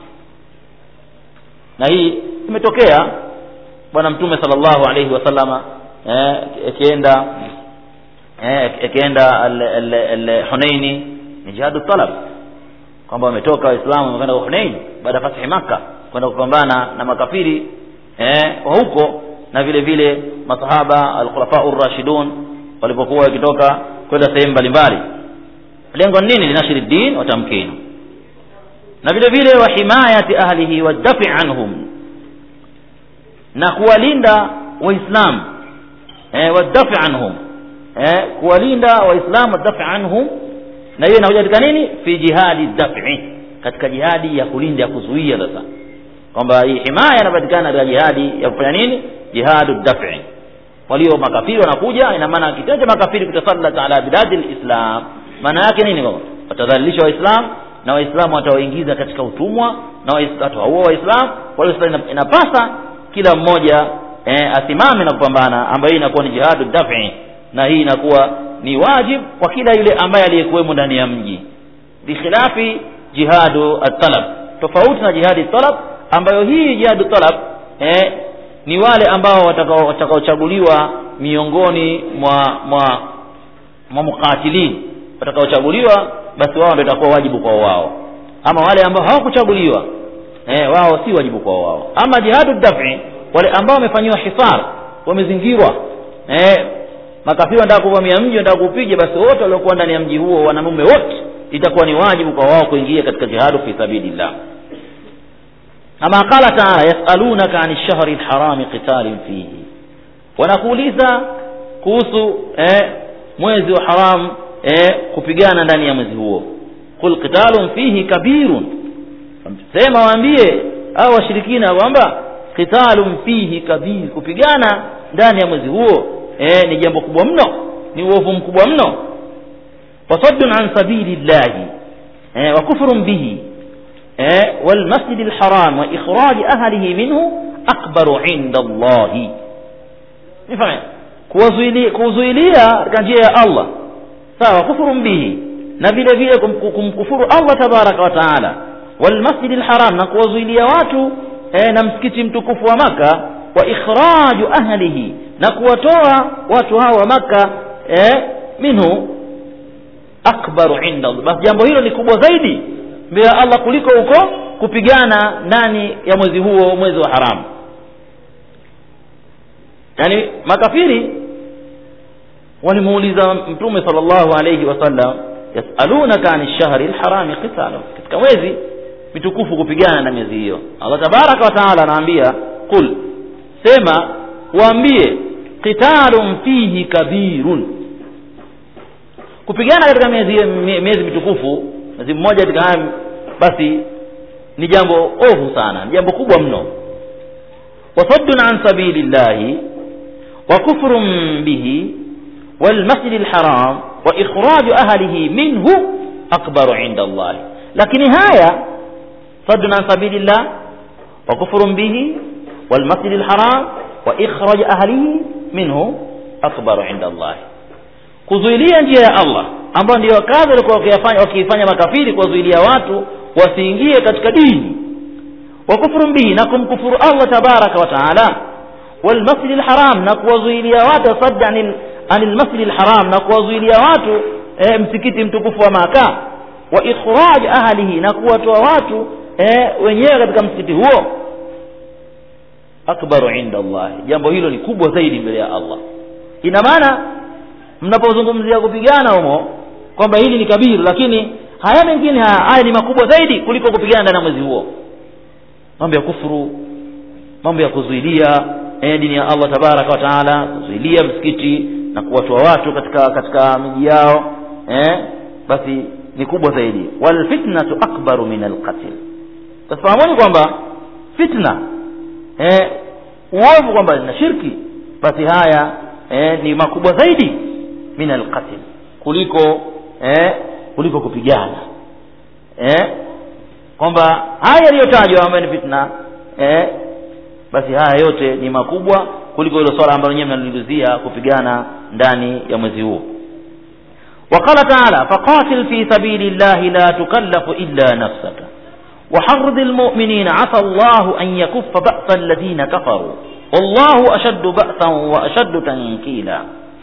na hii imetokea bwana mtume sallallahu alaihi wasallama eh, akienda eh, akienda al- al- al- hunaini ni jihadu talab kwamba wametoka waislamu wamekwenda hunain baada ya fathi makka kwenda kupambana na makafiri eh, wa huko na vile vile masahaba alkhulafau rashidun walipokuwa wakitoka kwenda sehemu mbalimbali lengo ni nini linashiri din wa tamkini na vile vile wa himayati ahlihi wadafi anhum na kuwalinda waislamu eh, wadafi anhum eh, kuwalinda waislamu wadafi anhum na hiyo inakuja katika nini fi jihadi dafi katika jihadi ya kulinda ya kuzuia sasa kwamba hii himaya inapatikana katika jihadi ya kufanya nini jihadu dafi walio makafiri wanakuja ina maana kitendo cha makafiri kutasallat ala biladi lislam maana yake nini kwamba watadhalilisha waislamu na waislamu watawaingiza katika utumwa na Wais- watawaua waislamu kwa hiyo sasa ina- inapasa kila mmoja eh, asimame na kupambana ambayo hii inakuwa ni jihadu dafi na hii inakuwa ni wajib kwa kila yule ambaye aliyekuwemo ndani ya mji bikhilafi jihadu at-talab tofauti na jihadi talab ambayo hii jihadu talab eh, ni wale ambao watakao- watakaochaguliwa miongoni mwa mwa mwa muqatilin watakaochaguliwa basi wao ndio itakuwa wajibu kwa wao ama wale ambao hawakuchaguliwa eh, wao si wajibu kwa wao ama jihadu dafi wale ambao wamefanyiwa hisar wamezingirwa eh, makafiri wanataka kuvamia mji wanataka kuupiga basi wote waliokuwa ndani ya mji huo wanamume wote itakuwa ni wajibu kwa wao kuingia katika jihadu fi sabilillah ama qala taala yasalunaka ani lshahri lharami qitalin fihi wanakuuliza kuhusu eh, mwezi wa haram eh, kupigana ndani ya mwezi huo qul qitalun fihi kabirun sema waambie au washirikina kwamba qitalun fihi kabir kupigana ndani ya mwezi huo eh, ni jambo kubwa mno ni uovu mkubwa mno wasaddun an sabili llahi eh, wa kufrun bihi eh, walmasjid lharam wa ikhraji ahlihi minhu akbaru inda allahi nifahme kuzuilia katika njia ya allah sawa kufurun bihi na vile vile kumkufuru allah tabaraka wa taala walmasjidi lharam na kuwazuilia watu eh, na msikiti mtukufu wa maka wa ikhraju ahlihi na kuwatoa watu hao wa maka eh, minhu akbaru inda allah basi jambo hilo ni kubwa zaidi mbele ya allah kuliko huko kupigana ndani ya mwezi huo mwezi wa haramu yani makafiri walimuuliza mtume sallallahu alayhi wasallam yasalunaka ani lshahri lharami qitalu katika mwezi mitukufu kupigana na miezi hiyo allah tabaraka wa taala anaambia qul sema waambie qitalun fihi kabirun kupigana katika miezi miezi mitukufu mwezi mmoja katika haya basi ni jambo ovu sana ni jambo kubwa mno wasaddun an sabili llahi wa kufrun bihi والمسجد الحرام وإخراج أهله منه أكبر عند الله لكن هايا صد عن سبيل الله وكفر به والمسجد الحرام وإخراج أهله منه أكبر عند الله kuzuilia njia ya allah ambayo ndio kazi walikuwa wakiifanya makafiri kuwazuilia watu wasiingie katika dini wa kufrun bihi na kumkufuru allah tabaraka wa taala walmasjidi lharam na kuwazuilia watu sadda anil anil masjidi lharam na kuwazuilia watu e, msikiti mtukufu wa maka wa ikhraj ahlihi na kuwatoa watu e, wenyewe katika msikiti huo akbaru inda allahi jambo hilo ni kubwa zaidi mbele ya allah ina maana mnapozungumzia kupigana humo kwamba hili ni kabiru lakini haya mengine haya ni makubwa zaidi kuliko kupigana ndani ya mwezi huo mambo ya kufuru mambo ya kuzuilia e, dini ya allah tabaraka wa taala kuzuilia msikiti na kuwatoa watu katika katika miji yao eh, basi ni kubwa zaidi walfitnatu akbaru min alqatl tafahamuni kwamba fitna eh, uovu kwamba na shirki basi haya eh, ni makubwa zaidi min alqatl kuliko eh, kuliko kupigana eh, kwamba haya yaliyotajwa ambayo ni fitna eh, basi haya yote ni makubwa kuliko hilo swala ambalo nyewe mnalilizia kupigana ndani ya mwezi huo وقال تعالى فقاتل في سبيل الله لا تكلف إلا نفسك وحرض المؤمنين عسى الله أن يكف بأس الذين كفروا والله أشد بأسا وأشد تنكيلا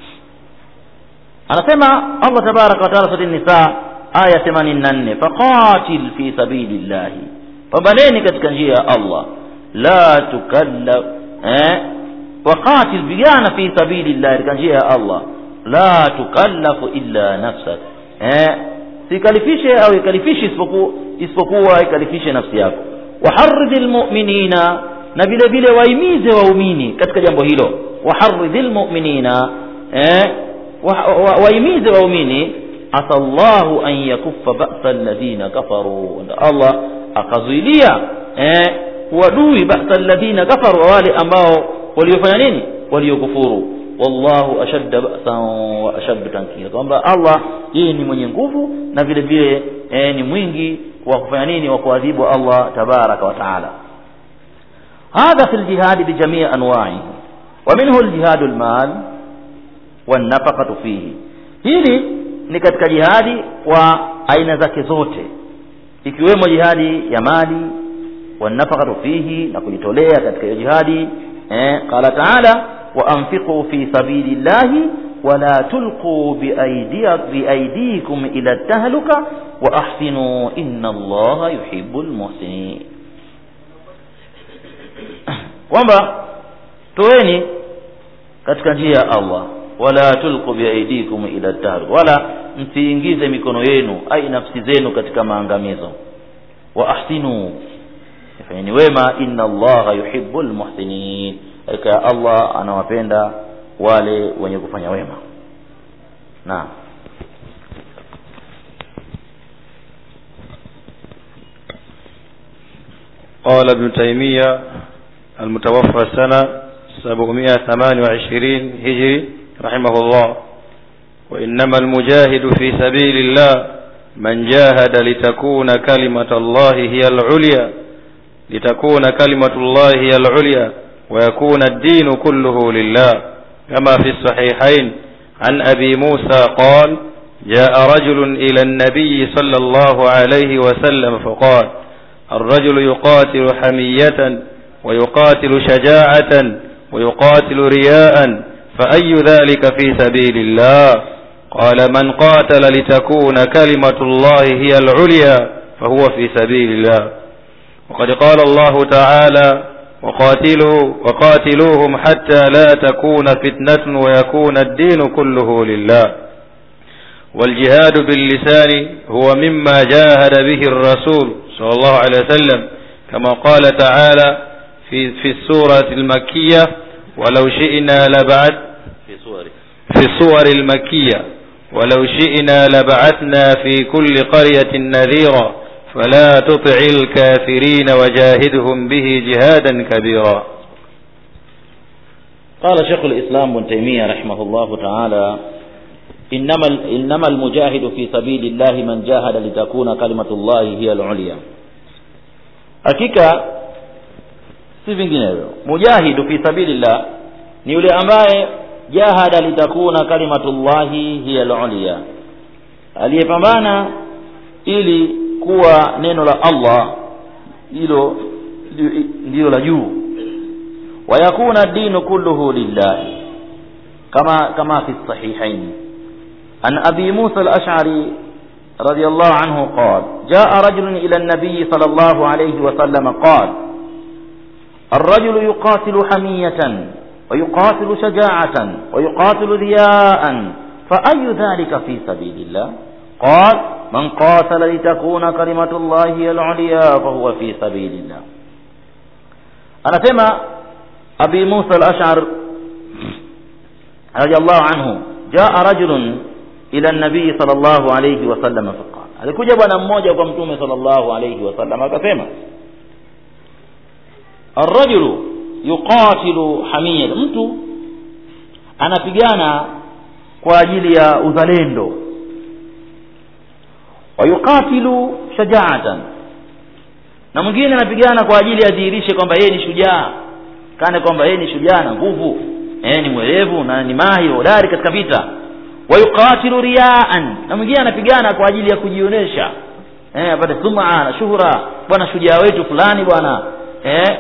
anasema allah tabaraka wataala sura nisa aya themanini na nne faqatil fi sabili llahi pambaneni katika njia ya allah la tukallaf eh? waqatil pigana fi sabili llahi katika njia ya allah la tukallafu illa nafsak eh? sikalifishe au ikalifishi isipokuwa isipokuwa ikalifishe nafsi yako waharidhi lmuminina na vile vile waimize waumini katika jambo hilo waharidhi lmuminina eh? waimize waumini asa llahu an yakuffa basa alladhina kafaru allah akazuilia eh, wadui basa alladhina kafaru wale ambao waliofanya nini waliokufuru wallahu ashadda ba'san wa ashaddu tankila kwamba allah yeye ni mwenye nguvu na vile vile eh, ni mwingi wa kufanya nini wa kuadhibu allah tabaraka wa taala هذا في الجهاد بجميع أنواعه ومنه الجهاد المال والنفقة فيه hili ni katika jihadi kwa aina zake zote ikiwemo jihadi ya mali wanafakatu fihi na kujitolea katika hiyo jihadi eh, qala taala waanfiquu fi sabili llahi wala tulquu biaidikum ila tahluka waahsinuu inna allaha yuhibu lmuhsinin kwamba toeni katika njia ya Allah wala tulqu biaidikum ila tahr wala msiingize mikono yenu ai nafsi zenu katika maangamizo wa ahsinu fanyeni wema inna allaha yuhibbul muhsinin hakika Allah anawapenda wale wenye kufanya wema naam قال ابن تيمية المتوفى سنة 728 هجري رحمه الله وإنما المجاهد في سبيل الله من جاهد لتكون كلمة الله هي العليا لتكون كلمة الله هي العليا ويكون الدين كله لله كما في الصحيحين عن أبي موسى قال جاء رجل إلى النبي صلى الله عليه وسلم فقال الرجل يقاتل حمية ويقاتل شجاعة ويقاتل رياء فأي ذلك في سبيل الله قال من قاتل لتكون كلمة الله هي العليا فهو في سبيل الله وقد قال الله تعالى وقاتلوا وقاتلوهم حتى لا تكون فتنة ويكون الدين كله لله والجهاد باللسان هو مما جاهد به الرسول صلى الله عليه وسلم كما قال تعالى في في السورة المكية ولو شئنا لبعث في صور في السور المكية ولو شئنا لبعثنا في كل قرية نذيرا فلا تطع الكافرين وجاهدهم به جهادا كبيرا قال شيخ الإسلام ابن تيمية رحمه الله تعالى إنما إنما المجاهد في سبيل الله من جاهد لتكون كلمة الله هي العليا hakika si vinginevyo mujahidu fi sabilillah ni yule ambaye jahada litakuna kalimatullahi hiya al-ulya aliyepambana ili kuwa neno la Allah hilo ndilo la juu wayakuna dinu kulluhu lillahi kama kama fi sahihain an abi musa al-ash'ari رضي الله عنه قال جاء رجل إلى النبي صلى الله عليه وسلم قال الرجل يقاتل حمية ويقاتل شجاعة ويقاتل رياء فأي ذلك في سبيل الله قال من قاتل لتكون كلمة الله هي العليا فهو في سبيل الله أنا سمع أبي موسى الأشعر رضي الله عنه جاء رجل ila nabii sallallahu alayhi wasallam faqala alikuja bwana mmoja kwa mtume sallallahu alayhi wasallam akasema arrajulu yuqatilu hamiyatan mtu anapigana kwa ajili ya uzalendo wa yuqatilu shajaatan na mwingine anapigana kwa ajili adhihirishe kwamba yeye ni shujaa kane kwamba yeye ni shujaa na nguvu eh ni mwerevu na ni mahi hodari katika vita wayuqatilu riyaan na mwingine anapigana kwa ajili ya kujionyesha eh apate sum'a na shuhura bwana shujaa wetu fulani bwana eh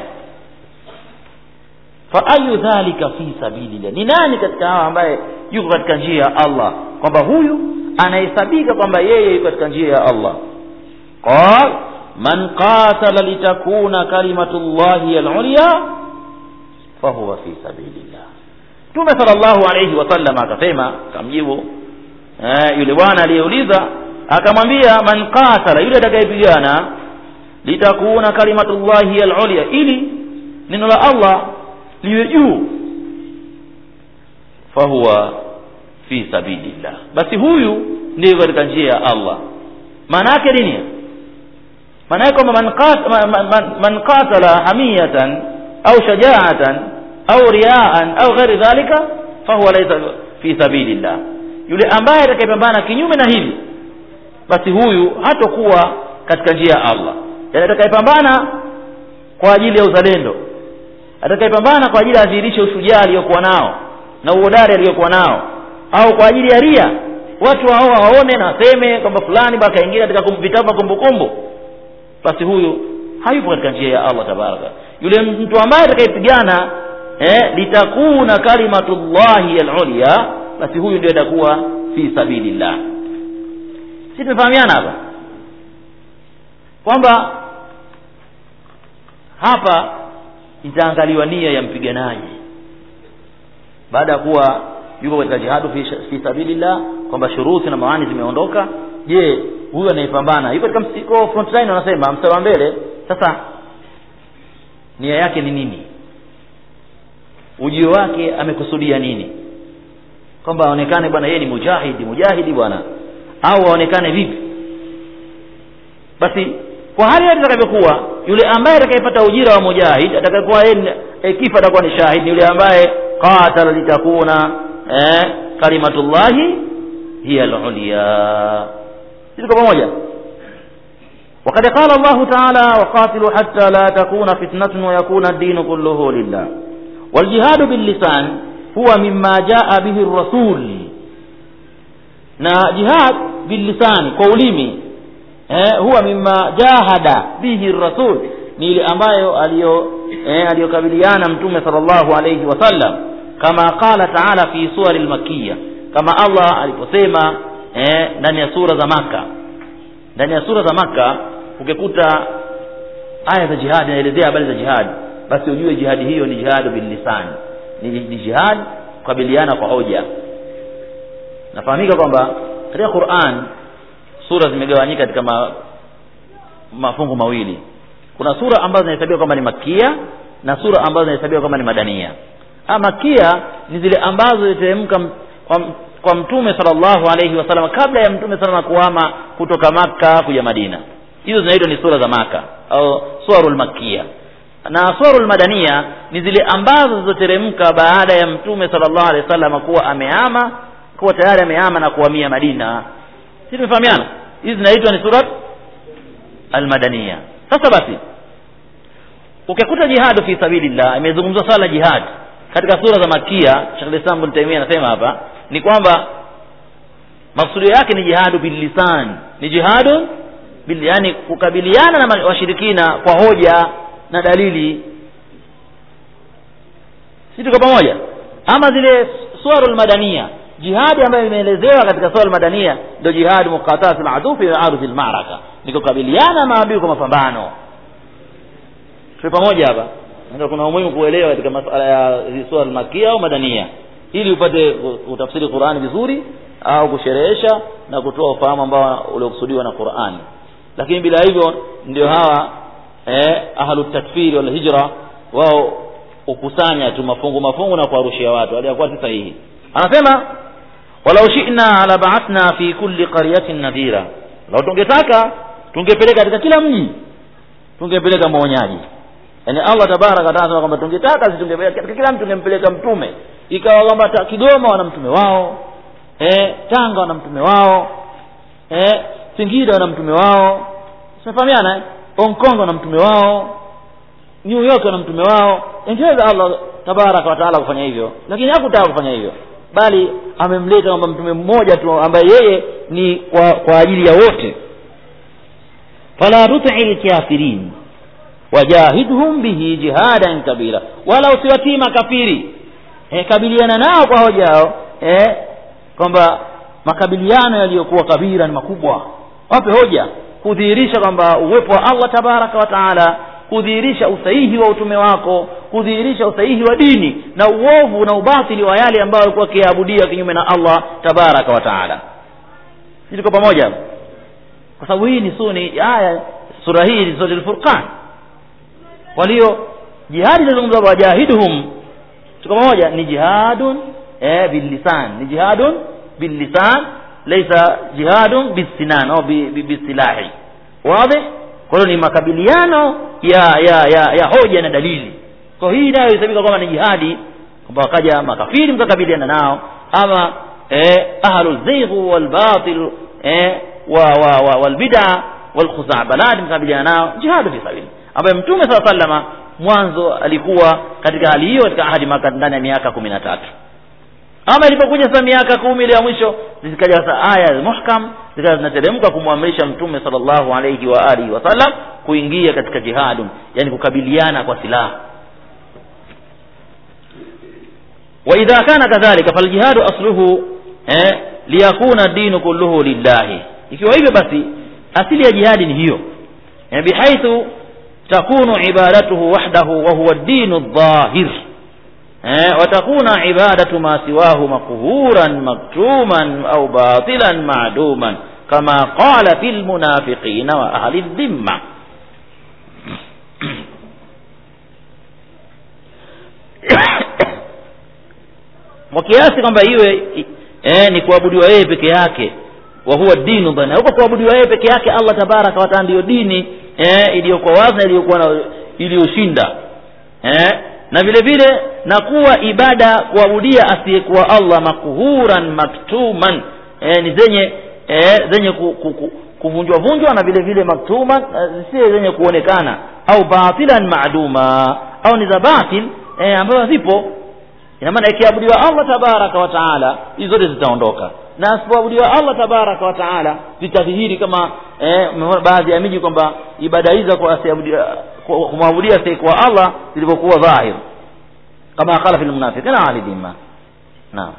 fa ayu dhalika fi sabilillah ni nani katika hawa ambaye yuko katika njia ya Allah kwamba huyu anahesabika kwamba yeye yuko katika njia ya Allah qal man qatala litakuna kalimatullahi al-ulya fahuwa fi sabilillah Mtume sallallahu alayhi wasallam akasema akamjibu eh, yule bwana aliyeuliza akamwambia man qatala yule atakayepigana litakuna kalimatullahi al-ulya ili neno la Allah liwe juu fahuwa fi sabilillah basi huyu ndiyo katika njia ya Allah maana yake nini maana yake kwamba man qatala man, man qatala hamiyatan au shajaatan au riaan au ghairi dhalika fahuwa laysa fi sabilillah yule ambaye atakayepambana kinyume na hili basi huyu hatakuwa katika njia ya Allah yani atakayepambana kwa ajili ya uzalendo atakayepambana kwa ajili ya adhihirishe ushujaa aliyokuwa nao na uhodari aliyokuwa nao au kwa ajili ya ria watu hao waone na waseme kwamba fulani baka kaingia katika vitabu kumbukumbu basi huyu hayupo katika njia ya Allah tabaraka yule mtu ambaye atakayepigana eh, litakuna kalimatullahi al-ulya basi huyu ndio atakuwa fi sabilillah si tumefahamiana hapa kwamba hapa itaangaliwa nia ya mpiganaji baada ya kuwa yuko katika jihadu fi, fi sabilillah kwamba shuruti na mawani zimeondoka je huyu anayepambana yuko katika msiko front line wanasema mstari wa mbele sasa nia yake ni nini ujio wake amekusudia nini kwamba aonekane bwana yeye ni mujahidi mujahidi bwana au aonekane vipi basi kwa hali yote itakavyokuwa yule ambaye atakayepata ujira wa mujahid atakayekuwa yeye e, kifa atakuwa ni shahid ni yule ambaye qatala litakuna eh, kalimatullahi hiya al-ulya sisi kwa pamoja وقد قال الله تعالى وقاتلوا حتى لا تكون فتنة ويكون الدين كله لله والجهاد باللسان هو مما جاء به الرسول na jihad billisani kwa ulimi eh, huwa mimma jahada bihi rasul ni ile ambayo aliyo eh, aliyokabiliana mtume sallallahu alayhi wasallam kama qala taala fi suwari lmakiya kama allah aliposema eh, ndani ya sura za maka ndani ya sura za maka ukikuta aya za jihadi inaelezea habari za jihadi basi ujue jihadi hiyo ni jihadu billisani ni, ni jihad kukabiliana kwa hoja nafahamika kwamba katika quran sura zimegawanyika katika ma, mafungu mawili kuna sura ambazo zinahesabiwa kwamba ni makia na sura ambazo zinahesabiwa kwamba ni madania ha, makia ni zile ambazo ziliteremka kwa, kwa mtume sallallahu alaihi wasallam kabla ya mtume salama kuhama kutoka makka kuja madina hizo zinaitwa ni sura za maka au suarul makia na suarul madania ni zile ambazo zilizoteremka baada ya mtume sallallahu alaihi wasallam kuwa amehama kuwa tayari amehama na kuhamia madina si tumefahamiana hizi zinaitwa ni surat almadania sasa basi ukikuta jihadu fi sabilillah imezungumzwa swala la jihad katika sura za makia Sheikh Islam bin Taymiyyah anasema hapa ni kwamba maksudio yake ni jihadu billisan ni jihadu bil yani kukabiliana na washirikina kwa hoja na dalili si tuko pamoja ama zile suarul madania jihadi ambayo imeelezewa katika suala madania ndio jihadi muqatalat al-adu fi ardi al-ma'raka ni kukabiliana maadui kwa mapambano tuko pamoja hapa ndio kuna umuhimu kuelewa katika masuala ya suala al-makia au madania ili upate utafsiri Qur'ani vizuri au kusherehesha na kutoa ufahamu ambao uliokusudiwa na Qur'ani lakini bila hivyo ndio hawa eh, ahlut takfiri wal hijra wao ukusanya tu mafungu mafungu na kuwarushia watu aliyakuwa si sahihi anasema walau shi'na la ba'athna fi kulli qaryatin nadhira lau tungetaka tungepeleka katika kila mji tungepeleka mwonyaji yani Allah tabaraka wa taala kwamba tungetaka sisi tungepeleka katika kila mtu tungempeleka mtume ikawa kwamba Kigoma wana mtume wao eh Tanga wana mtume wao eh Singida wana mtume wao tunafahamiana eh Hong Kong wana mtume wao New York wana mtume wao ingeweza Allah tabaraka wa taala kufanya hivyo lakini hakutaka kufanya hivyo bali amemleta kwamba mtume mmoja tu ambaye yeye ni kwa, kwa ajili ya wote fala tuti lkafirin wajahidhum bihi jihadan kabira wala usiwatii makafiri e, kabiliana nao kwa hoja yao e, kwamba makabiliano yaliyokuwa kabira ni makubwa wape hoja kudhihirisha kwamba uwepo wa allah tabaraka wa taala kudhihirisha usahihi wa utume wako kudhihirisha usahihi wa dini na uovu na ubatili wa yale ambayo alikuwa akiabudia kinyume na allah tabaraka wa taala sisi tuko pamoja kwa sababu hii ni suni aya sura hii ni sura al-furqan walio jihadi inazungumza wajahiduhum tuko pamoja ni jihadun eh billisan ni jihadun billisan laysa jihadun bisinan au bisilahi wazi kwa hiyo ni makabiliano ya ya ya ya hoja na dalili kwa hii nayo isabika kwamba ni jihadi kwamba wakaja makafiri mkakabiliana nao ama eh, ahlu zigh wal batil eh, wa wa, wa wal bid'a wal khuzabalat mkabiliana nao jihadu fi sabili ambaye mtume sala sallama mwanzo alikuwa katika hali hiyo katika ahadi maka ndani ya miaka kumi na tatu ama ilipokuja sasa miaka kumi ile ya mwisho zikaja sasa aya muhkam zikawa zinateremka kumwamrisha mtume sallallahu alayhi wa alihi wasallam kuingia katika jihadu yani kukabiliana kwa silaha وإذا كان كذلك فالجهاد أصله eh, liyakuna dinu kulluhu lillahi ikiwa hivyo basi asili ya jihadi ni hiyo eh, bihaithu takunu ibadatuhu wahdahu wa huwa dinu dhahir eh, watakuna ibadatu ma siwahu maqhuran maktuman au batilan maduman kama qala fil munafiqina wa ahli dhimma kwa kiasi kwamba iwe eh, ni kuabudiwa yeye peke yake wa huwa dinu bana huko kuabudiwa yeye peke yake Allah tabaraka wa taala ndiyo dini eh, iliyokuwa wazi na iliyokuwa na iliyoshinda eh, na vile vile na kuwa ibada kuabudia asiyekuwa Allah makhuran maktuman eh, ni zenye eh, zenye ku, ku, ku, kuvunjwa vunjwa na vile vile maktuman eh, si zenye kuonekana au batilan maaduma au ni za batil eh, ambazo zipo ina maana ikiabudiwa Allah tabaraka wa taala hizo zote zitaondoka na asipoabudiwa Allah tabaraka wa taala zitadhihiri kama eh, umeona baadhi ya miji kwamba ibada hizo kwa asiabudia kwa- kumwabudia asiyekuwa Allah zilivyokuwa dhahir kama qala fil munafiqina ali dhimma naam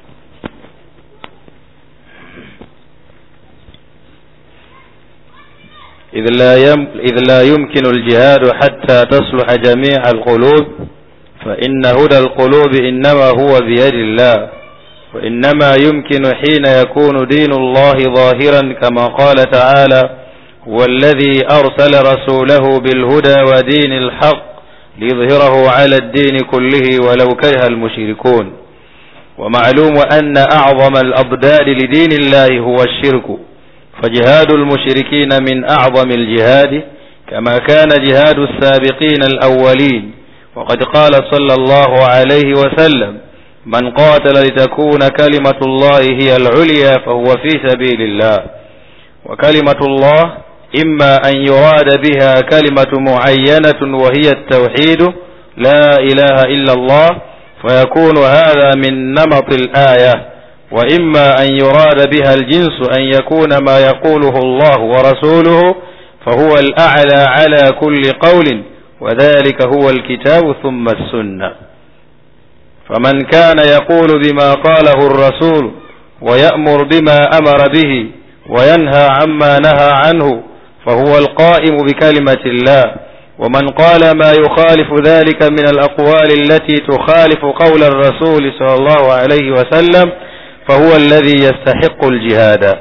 إذ لا, يم إذ لا يمكن الجهاد حتى تصلح جميع القلوب فإن هدى القلوب إنما هو بيد الله وإنما يمكن حين يكون دين الله ظاهرا كما قال تعالى هو الذي أرسل رسوله بالهدى ودين الحق ليظهره على الدين كله ولو كره المشركون ومعلوم أن أعظم الأضداد لدين الله هو الشرك فجهاد المشركين من أعظم الجهاد كما كان جهاد السابقين الأولين وقد قال صلى الله عليه وسلم من قاتل لتكون كلمة الله هي العليا فهو في سبيل الله وكلمة الله إما أن يراد بها كلمة معينة وهي التوحيد لا إله إلا الله فيكون هذا من نمط الآية وإما أن يراد بها الجنس أن يكون ما يقوله الله ورسوله فهو الأعلى على كل قول وذلك هو الكتاب ثم السنة فمن كان يقول بما قاله الرسول ويأمر بما أمر به وينهى عما نهى عنه فهو القائم بكلمة الله ومن قال ما يخالف ذلك من الأقوال التي تخالف قول الرسول صلى الله عليه وسلم فهو الذي يستحق الجهاد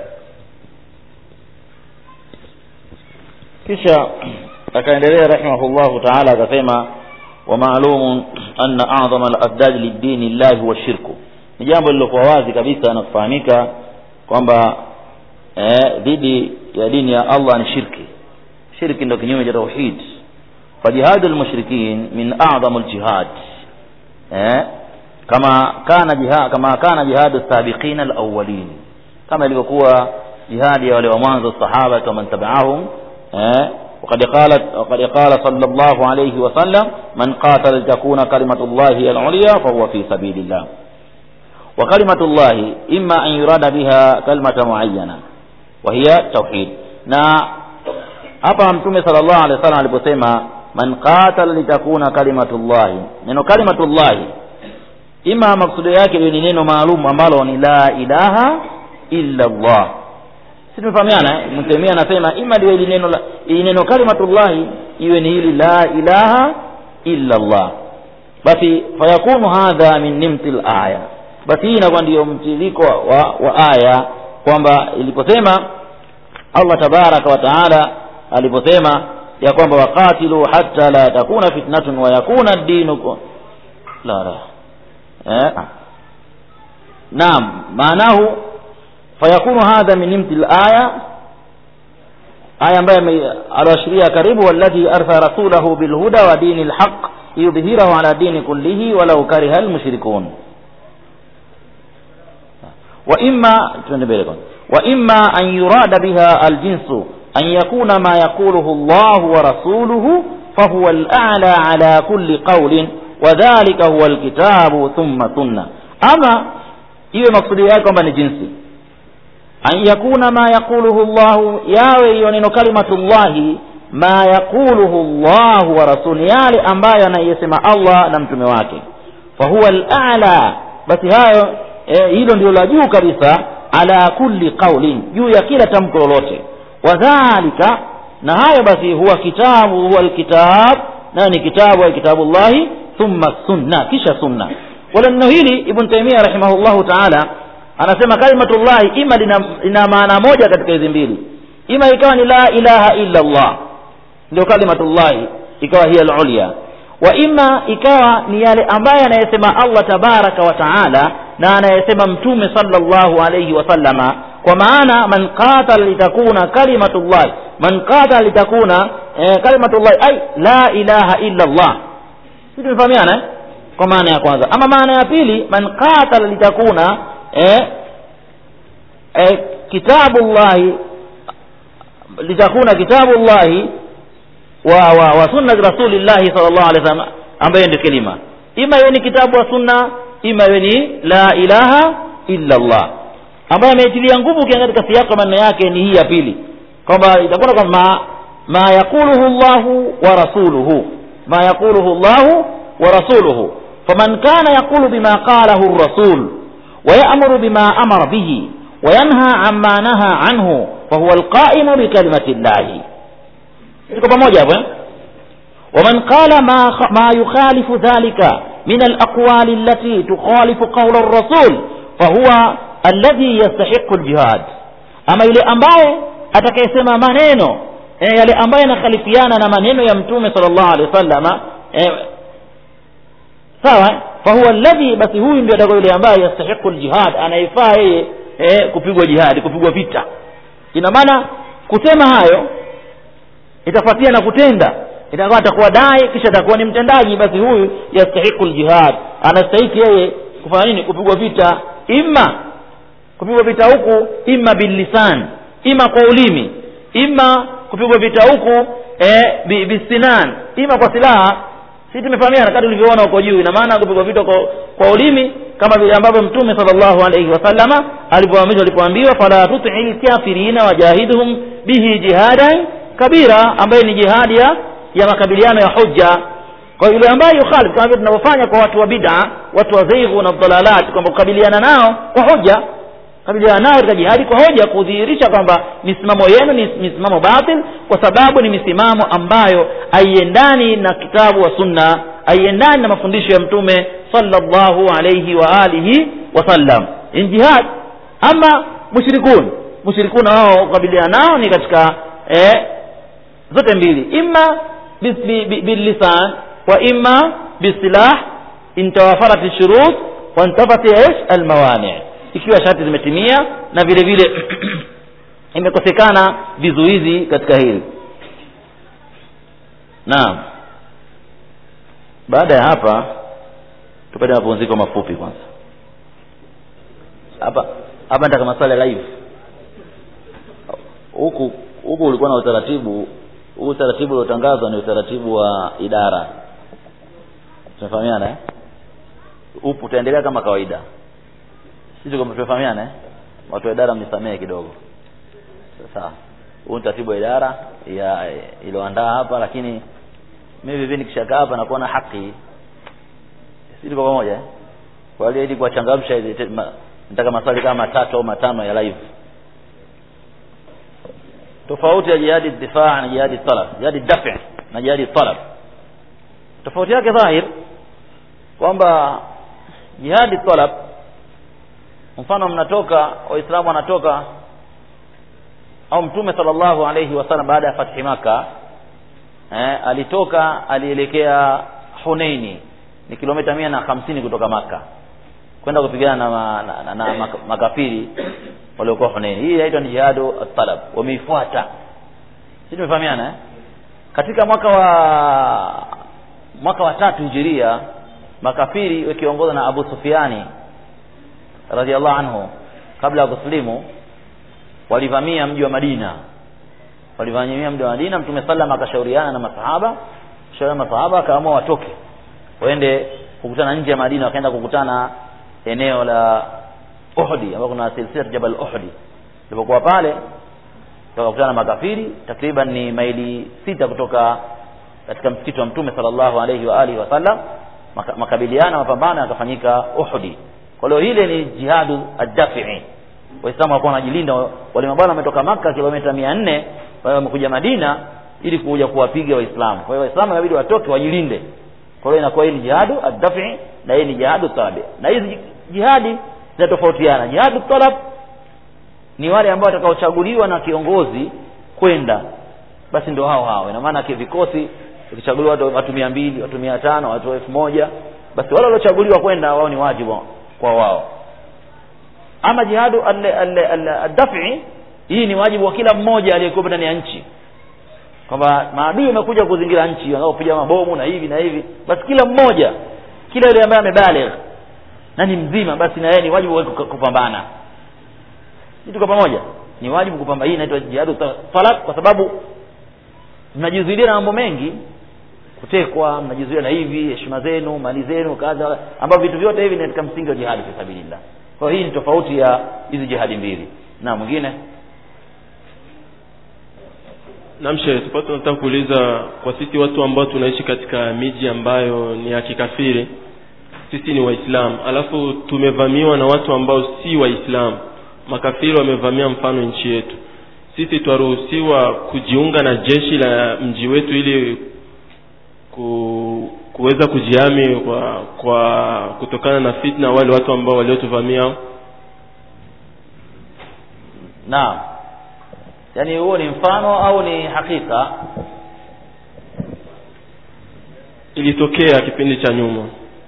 kisha akaendelea rahimahullahu taala akasema wa maalumun anna a'dhama al-asdad lidini llahi huwa shirku ni jambo lililokuwa wazi kabisa na kufahamika kwamba eh, dhidi ya dini ya Allah ni shirki shirki ndio kinyume cha tauhid fajihadu lmushrikin min a'dhamu ljihad eh, kama kana jihad, kama kana jihadu sabiqina alawwalin kama ilivyokuwa jihadi ya wale wa mwanzo sahaba kama tabi'ahum eh, وقد قالت وقد قال صلى الله عليه وسلم من قاتل لتكون كلمة الله هي العليا فهو في سبيل الله وكلمة الله إما أن يراد بها كلمة معينة وهي توحيد na hapa mtume sallallahu alaihi wasallam aliposema man qatala litakuna kalimatullahi neno kalimatullahi ima maksudio yake ni neno maalum ambalo ni la ilaha illa Allah si tumefahamiana eh? mtemia anasema ima liwe ili neno la- ili neno kalimatullahi iwe ni hili la ilaha illa Allah basi fayakunu hadha min nimti aya basi hii inakuwa ndiyo mtiririko wa, wa aya kwamba iliposema Allah tabaraka wa taala aliposema ya kwamba waqatilu hatta la takuna fitnatun wa yakuna ad-dinu ku- la la eh naam maanahu fayakunu hadha min nimti al-aya aya ambayo ame- aliashiria karibu walladhi arsa rasulahu bilhuda wa dini alhaq yudhhirahu ala dini kullihi walau kariha almushrikun wa imma tuende mbele kwanza wa imma an yurada biha aljinsu an yakuna ma yaquluhu Allah wa rasuluhu fahuwa al-a'la ala kulli qawlin wa dhalika huwa alkitabu thumma sunna ama iwe maksudi yake kwamba ni jinsi an yakuna ma yaquluhu Allah yawe hiyo neno kalimatullahi ma yaquluhu Allah wa rasuli yale ambayo anayesema Allah na mtume wake fahuwa al-a'la basi hayo eh, hilo ndio la juu kabisa ala kulli qaulin juu ya kila tamko lolote wadhalika na hayo basi huwa kitabu huwa alkitab na ni kitabu wa kitabullahi thumma sunna kisha sunna wala neno hili ibn taimia rahimahullahu taala anasema kalimatullahi ima lina, lina maana moja katika hizi mbili ima ikawa ni la ilaha illa allah ndio kalimatullahi ikawa hiya alulya wa ima ikawa ni yale ambaye anayesema allah tabaraka wa taala na anayesema mtume sallallahu alayhi wasallama kwa maana man qatala litakuna kalimatullahi man qatala litakuna eh, kalimatullahi ay la ilaha illa allah si tumefahamiana eh? kwa maana ya kwanza ama maana ya pili man qatala litakuna eh, eh, kitabullahi litakuna kitabullahi wa, wa, wa sunnati rasulillahi sallallahu alaihi wasallam ambayo ndio kelima ima iwe ni kitabu wa sunna ima iwe ni la ilaha illa allah ambayo ameitilia nguvu ukiangalia katika siyako maneno yake ni hii ya pili kwamba itakuwa kwamba ma, ma yaquluhu llahu wa rasuluhu ma yaquluhu llahu wa rasuluhu faman kana yaqulu bima qalahu rasul ويأمر بما أمر به وينهى عما نهى عنه فهو القائم بكلمة الله tuko pamoja hapo ومن قال ما ما يخالف ذلك من الأقوال التي تخالف قول الرسول فهو الذي يستحق الجهاد أما yule ambaye atakayesema maneno eh, yale ambaye yanakhalifiana na maneno ya mtume sallallahu alaihi wasallam eh, sawa fahuwa alladhi basi huyu ndio atakuwa yule ambaye yastahiqu aljihad anayefaa yeye eh, kupigwa jihadi kupigwa vita ina maana kusema hayo itafuatia na kutenda itakuwa atakuwa dai kisha atakuwa ni mtendaji basi huyu yastahiqu aljihad anastahiki yeye kufanya nini kupigwa vita imma kupigwa vita huku imma billisan imma kwa ulimi imma kupigwa vita huku eh, bi- bisinan imma kwa silaha si tumefahamiana kati ulivyoona huko juu ina maana kupigwa vita kwa, kwa ulimi kama vile ambavyo mtume sallallahu alaihi wasallama alivyoamrishwa alipoambiwa fala tutii lkafirina wajahidhum bihi jihadan kabira ambaye ni jihadi ya ya makabiliano ya hujja kwa yule ambaye yukhalif kama vile tunavyofanya kwa watu wa bid'a watu wa zaighu na dhalalat kwamba kukabiliana nao kwa hoja kabiliana nao katika jihadi kwa hoja kudhihirisha kwamba misimamo yenu ni misimamo batil kwa sababu ni misimamo ambayo haiendani na kitabu wa sunna haiendani na mafundisho ya mtume sallallahu alayhi wa alihi wasallam in jihad ama mushrikun mushrikuna wao kukabiliana nao ni katika eh, zote mbili imma bis- bi- bi- billisan wa imma bisilah intawafarat shurut wa intafat ish almawani ikiwa sharti zimetimia na vile vile imekosekana vizuizi katika hili naam baada ya hapa tupate mapumziko mafupi kwanza hapa hapa nataka maswali ya live huku huku ulikuwa na utaratibu huu utaratibu uliotangazwa ni utaratibu wa idara tunafahamiana eh? upo utaendelea kama kawaida sisi kama tunafahamiana eh? watu wa idara mnisamehe kidogo sasa huu ni utaratibu wa idara ya iliyoandaa hapa lakini mimi vivi nikishakaa hapa nakuwa na haki si tuko pamoja eh? kwa hiyo ili kuwachangamsha ili te- ma- nataka maswali kama matatu au matano ya live tofauti ya jihadi difaa na jihadi talab jihadi dafi na jihadi talab tofauti yake dhahir kwamba jihadi talab mfano mnatoka waislamu wanatoka au mtume sallallahu alayhi wasallam baada ya fathi maka eh, alitoka alielekea huneini ni kilomita mia na hamsini kutoka maka kwenda kupigana na, ma, na, na, na mak- makafiri waliokuwa huneini hii inaitwa ni jihadu talab wameifuata si tumefahamiana eh? katika mwaka wa mwaka wa tatu hijiria makafiri wakiongozwa na abu sufiani radiallahu anhu kabla ya kusilimu walivamia mji wa madina walivamia mji wa madina mtume sallam akashauriana na masahaba shauriana na masahaba akaamua watoke waende kukutana nje ya madina wakaenda kukutana eneo la uhdi ambapo kuna silsila jabal uhdi ilipokuwa pale wakakutana na makafiri takriban ni maili sita kutoka katika msikiti wa mtume sallallahu alaihi wa alihi wasallam Maka- makabiliano mapambano yakafanyika uhdi kwa hiyo ile ni jihadu addafii waislamu walikuwa wanajilinda wale mabwana wametoka maka kilomita mia nne wao wamekuja madina ili kuja kuwapiga waislamu kwa hiyo waislamu inabidi watoke wajilinde kwa hiyo inakuwa hii ni jihadu ad-daf'i na hii ni jihadu talabi na hizi jihadi zinatofautiana jihadu talab ni wale ambao watakaochaguliwa na kiongozi kwenda basi ndio hao hao ina maana vikosi vikichaguliwa watu watu mia mbili watu mia tano watu elfu moja basi wale waliochaguliwa kwenda wao ni wajibu kwa wao ama jihadu ad-daf'i hii ni wajibu wa kila mmoja aliyekuwa ndani ya nchi kwamba maadui wamekuja kuzingira nchi wanaopiga mabomu na hivi na hivi basi kila mmoja kila yule ambaye amebaligh na ni mzima basi na yeye ni wajibu wake kupambana tuko pamoja ni wajibu kupambana hii inaitwa jihadu talab kwa sababu mnajizuilia na mambo mengi kutekwa mnajizuia na hivi heshima zenu mali zenu kadha ambavyo vitu vyote hivi ni katika msingi wa jihadi fi sabilillah kwa hiyo hii ni tofauti ya hizi jihadi mbili na mwingine Naam Sheikh, tupate tunataka kuuliza kwa sisi watu ambao tunaishi katika miji ambayo ni ya kikafiri, sisi ni Waislamu, alafu tumevamiwa na watu ambao si Waislamu, makafiri wamevamia mfano nchi yetu, sisi twaruhusiwa kujiunga na jeshi la mji wetu ili ku, kuweza kujihami kwa, kwa kutokana na fitna wale watu ambao waliotuvamia? naam yaani huo ni mfano au ni hakika Ilitokea kipindi cha nyuma.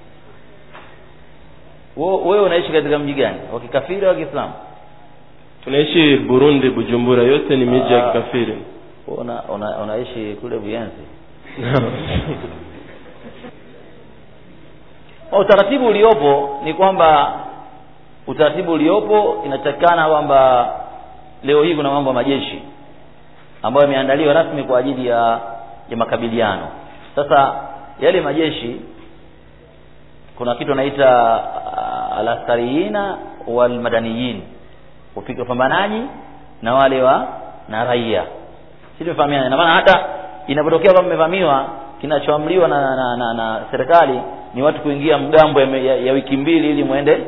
Wo- wewe unaishi katika mji gani wa kikafiri au kiislamu Tunaishi Burundi, Bujumbura, yote ni miji ya Ah. kikafiri. Wewe una, una, unaishi kule buyenzi utaratibu uliopo ni kwamba utaratibu uliopo inatakikana kwamba leo hii kuna mambo ya majeshi ambayo yameandaliwa rasmi kwa ajili ya ya makabiliano sasa yale majeshi kuna kitu anaita uh, alaskariina walmadaniyin upiga pambanaji na wale wa na raia si tumefahamiana ina maana hata inapotokea kwamba mmevamiwa kinachoamriwa na, na, na, na serikali ni watu kuingia mgambo ya, ya, ya wiki mbili ili muende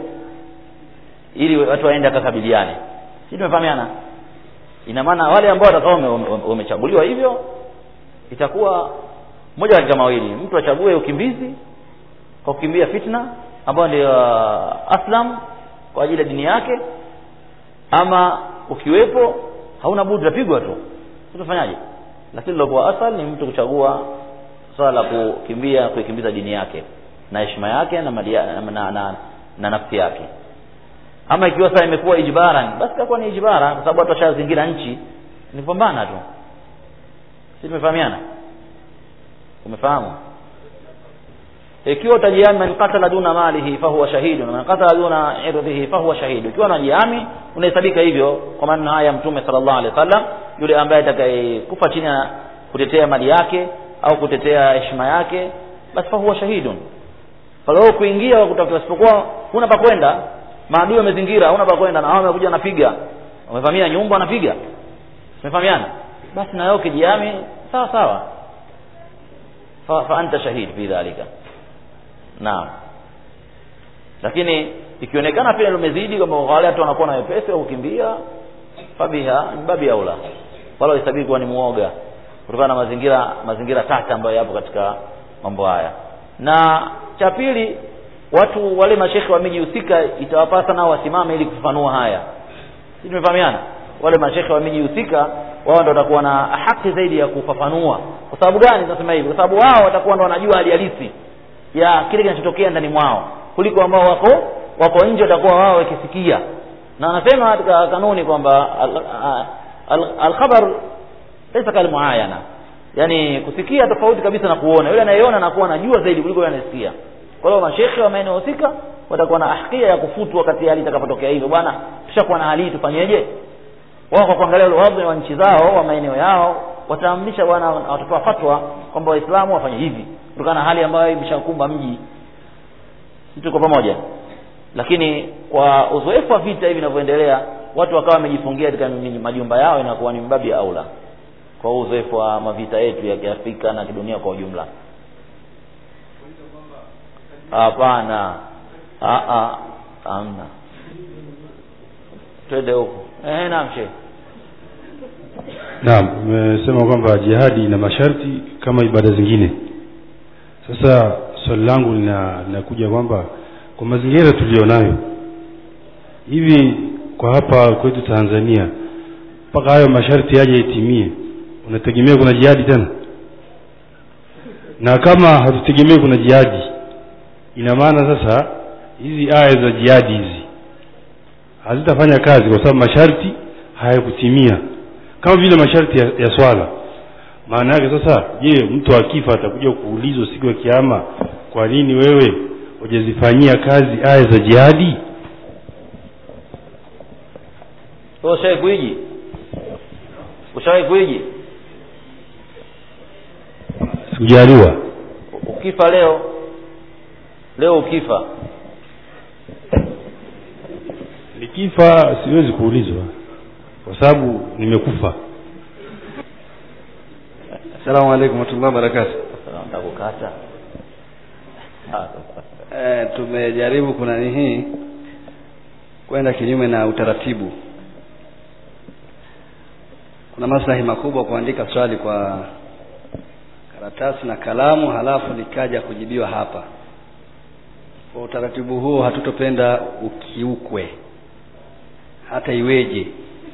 ili watu waende akakabiliane si tumefahamiana ina maana wale ambao watakao wame- wame- wamechaguliwa hivyo itakuwa moja katika mawili mtu achague ukimbizi kwa kukimbia fitna ambayo ndio uh, aslam kwa ajili ya dini yake ama ukiwepo hauna budi utapigwa tu utafanyaje lakini lilokuwa asal ni mtu kuchagua swala la kukimbia kuikimbiza dini yake na heshima yake na, mali ya- na, na, na, na nafsi yake ama ikiwa sasa imekuwa ijbaran basi itakuwa ni ijbara kwa sababu watu washazingira nchi ni kupambana tu si tumefahamiana umefahamu ikiwa utajihami man qatala duna malihi fahuwa shahidun man qatala duna irdhihi fahuwa shahidu ikiwa unajihami unahesabika hivyo kwa maneno haya ya mtume sallallahu alaihi wasallam yule ambaye atakayekufa chini ya kutetea mali yake au kutetea heshima yake basi fahuwa shahidun kwa hiyo kuingia wa kutafuta isipokuwa huna pa kwenda maadui wamezingira huna pa kwenda na hao wamekuja wanapiga wamevamia nyumba wanapiga umefahamiana basi na wewe ukijihami sawa sawa fa, fa anta shahid fi dhalika naam lakini ikionekana pia lumezidi kwamba wale watu wanakuwa na wepesi wa kukimbia fabiha ni babi aula wala hesabiki kuwa ni muoga kutokana na mazingira mazingira tata ambayo yapo katika mambo haya na cha pili watu wale mashekhe wa miji husika itawapasa nao wasimame ili kufafanua haya sisi tumefahamiana wale mashekhe wa miji husika wao ndio watakuwa na haki zaidi ya kufafanua kwa sababu gani tunasema hivi kwa sababu wao watakuwa ndio wanajua hali halisi ya kile kinachotokea ndani mwao kuliko ambao wako wako nje watakuwa wao wakisikia na anasema katika kanuni kwamba al- al- alkhabar laysa kalmuayana yani kusikia tofauti kabisa na kuona yule anayeona anakuwa anajua zaidi kuliko yule anayesikia kwa hiyo mashekhe wa maeneo husika watakuwa na ahkia ya kufutu wakati hali itakapotokea hivyo bwana tushakuwa na hali hii tufanyeje wao kwa kuangalia wadhi wa nchi zao wa maeneo yao wataamrisha bwana watatoa fatwa kwamba waislamu wafanye hivi kutokana na hali ambayo imeshakumba mji sisi tuko pamoja lakini kwa uzoefu wa vita hivi vinavyoendelea watu wakawa wamejifungia katika majumba yao inakuwa ni mbabi ya aula kwa huu uzoefu wa mavita yetu ya kiafrika na kidunia kwa ujumla hapana Ah, ah, hamna twende huko eh naam shehe Naam, umesema kwamba jihadi ina masharti kama ibada zingine. Sasa swali langu lina- linakuja kwamba kwa mazingira tulionayo hivi kwa hapa kwetu tanzania mpaka hayo masharti yaje itimie unategemea kuna jihadi tena na kama hatutegemei kuna jihadi ina maana sasa hizi aya za jihadi hizi hazitafanya kazi kwa sababu masharti hayakutimia kama vile masharti ya, ya swala maana yake sasa je mtu akifa atakuja kuulizwa siku ya kiama kwa nini wewe hujazifanyia kazi aya za jihadi wewe ushawahi kuiji ushawahi kuiji sikujaliwa ukifa leo leo ukifa nikifa siwezi kuulizwa kwa sababu nimekufa Assalamu alaikum warahmatullahi wabarakatuh. takukata Eh, tumejaribu kuna hii kwenda kinyume na utaratibu. Kuna maslahi makubwa kuandika swali kwa karatasi na kalamu halafu likaja kujibiwa hapa. Kwa utaratibu huo hatutopenda ukiukwe hata iweje.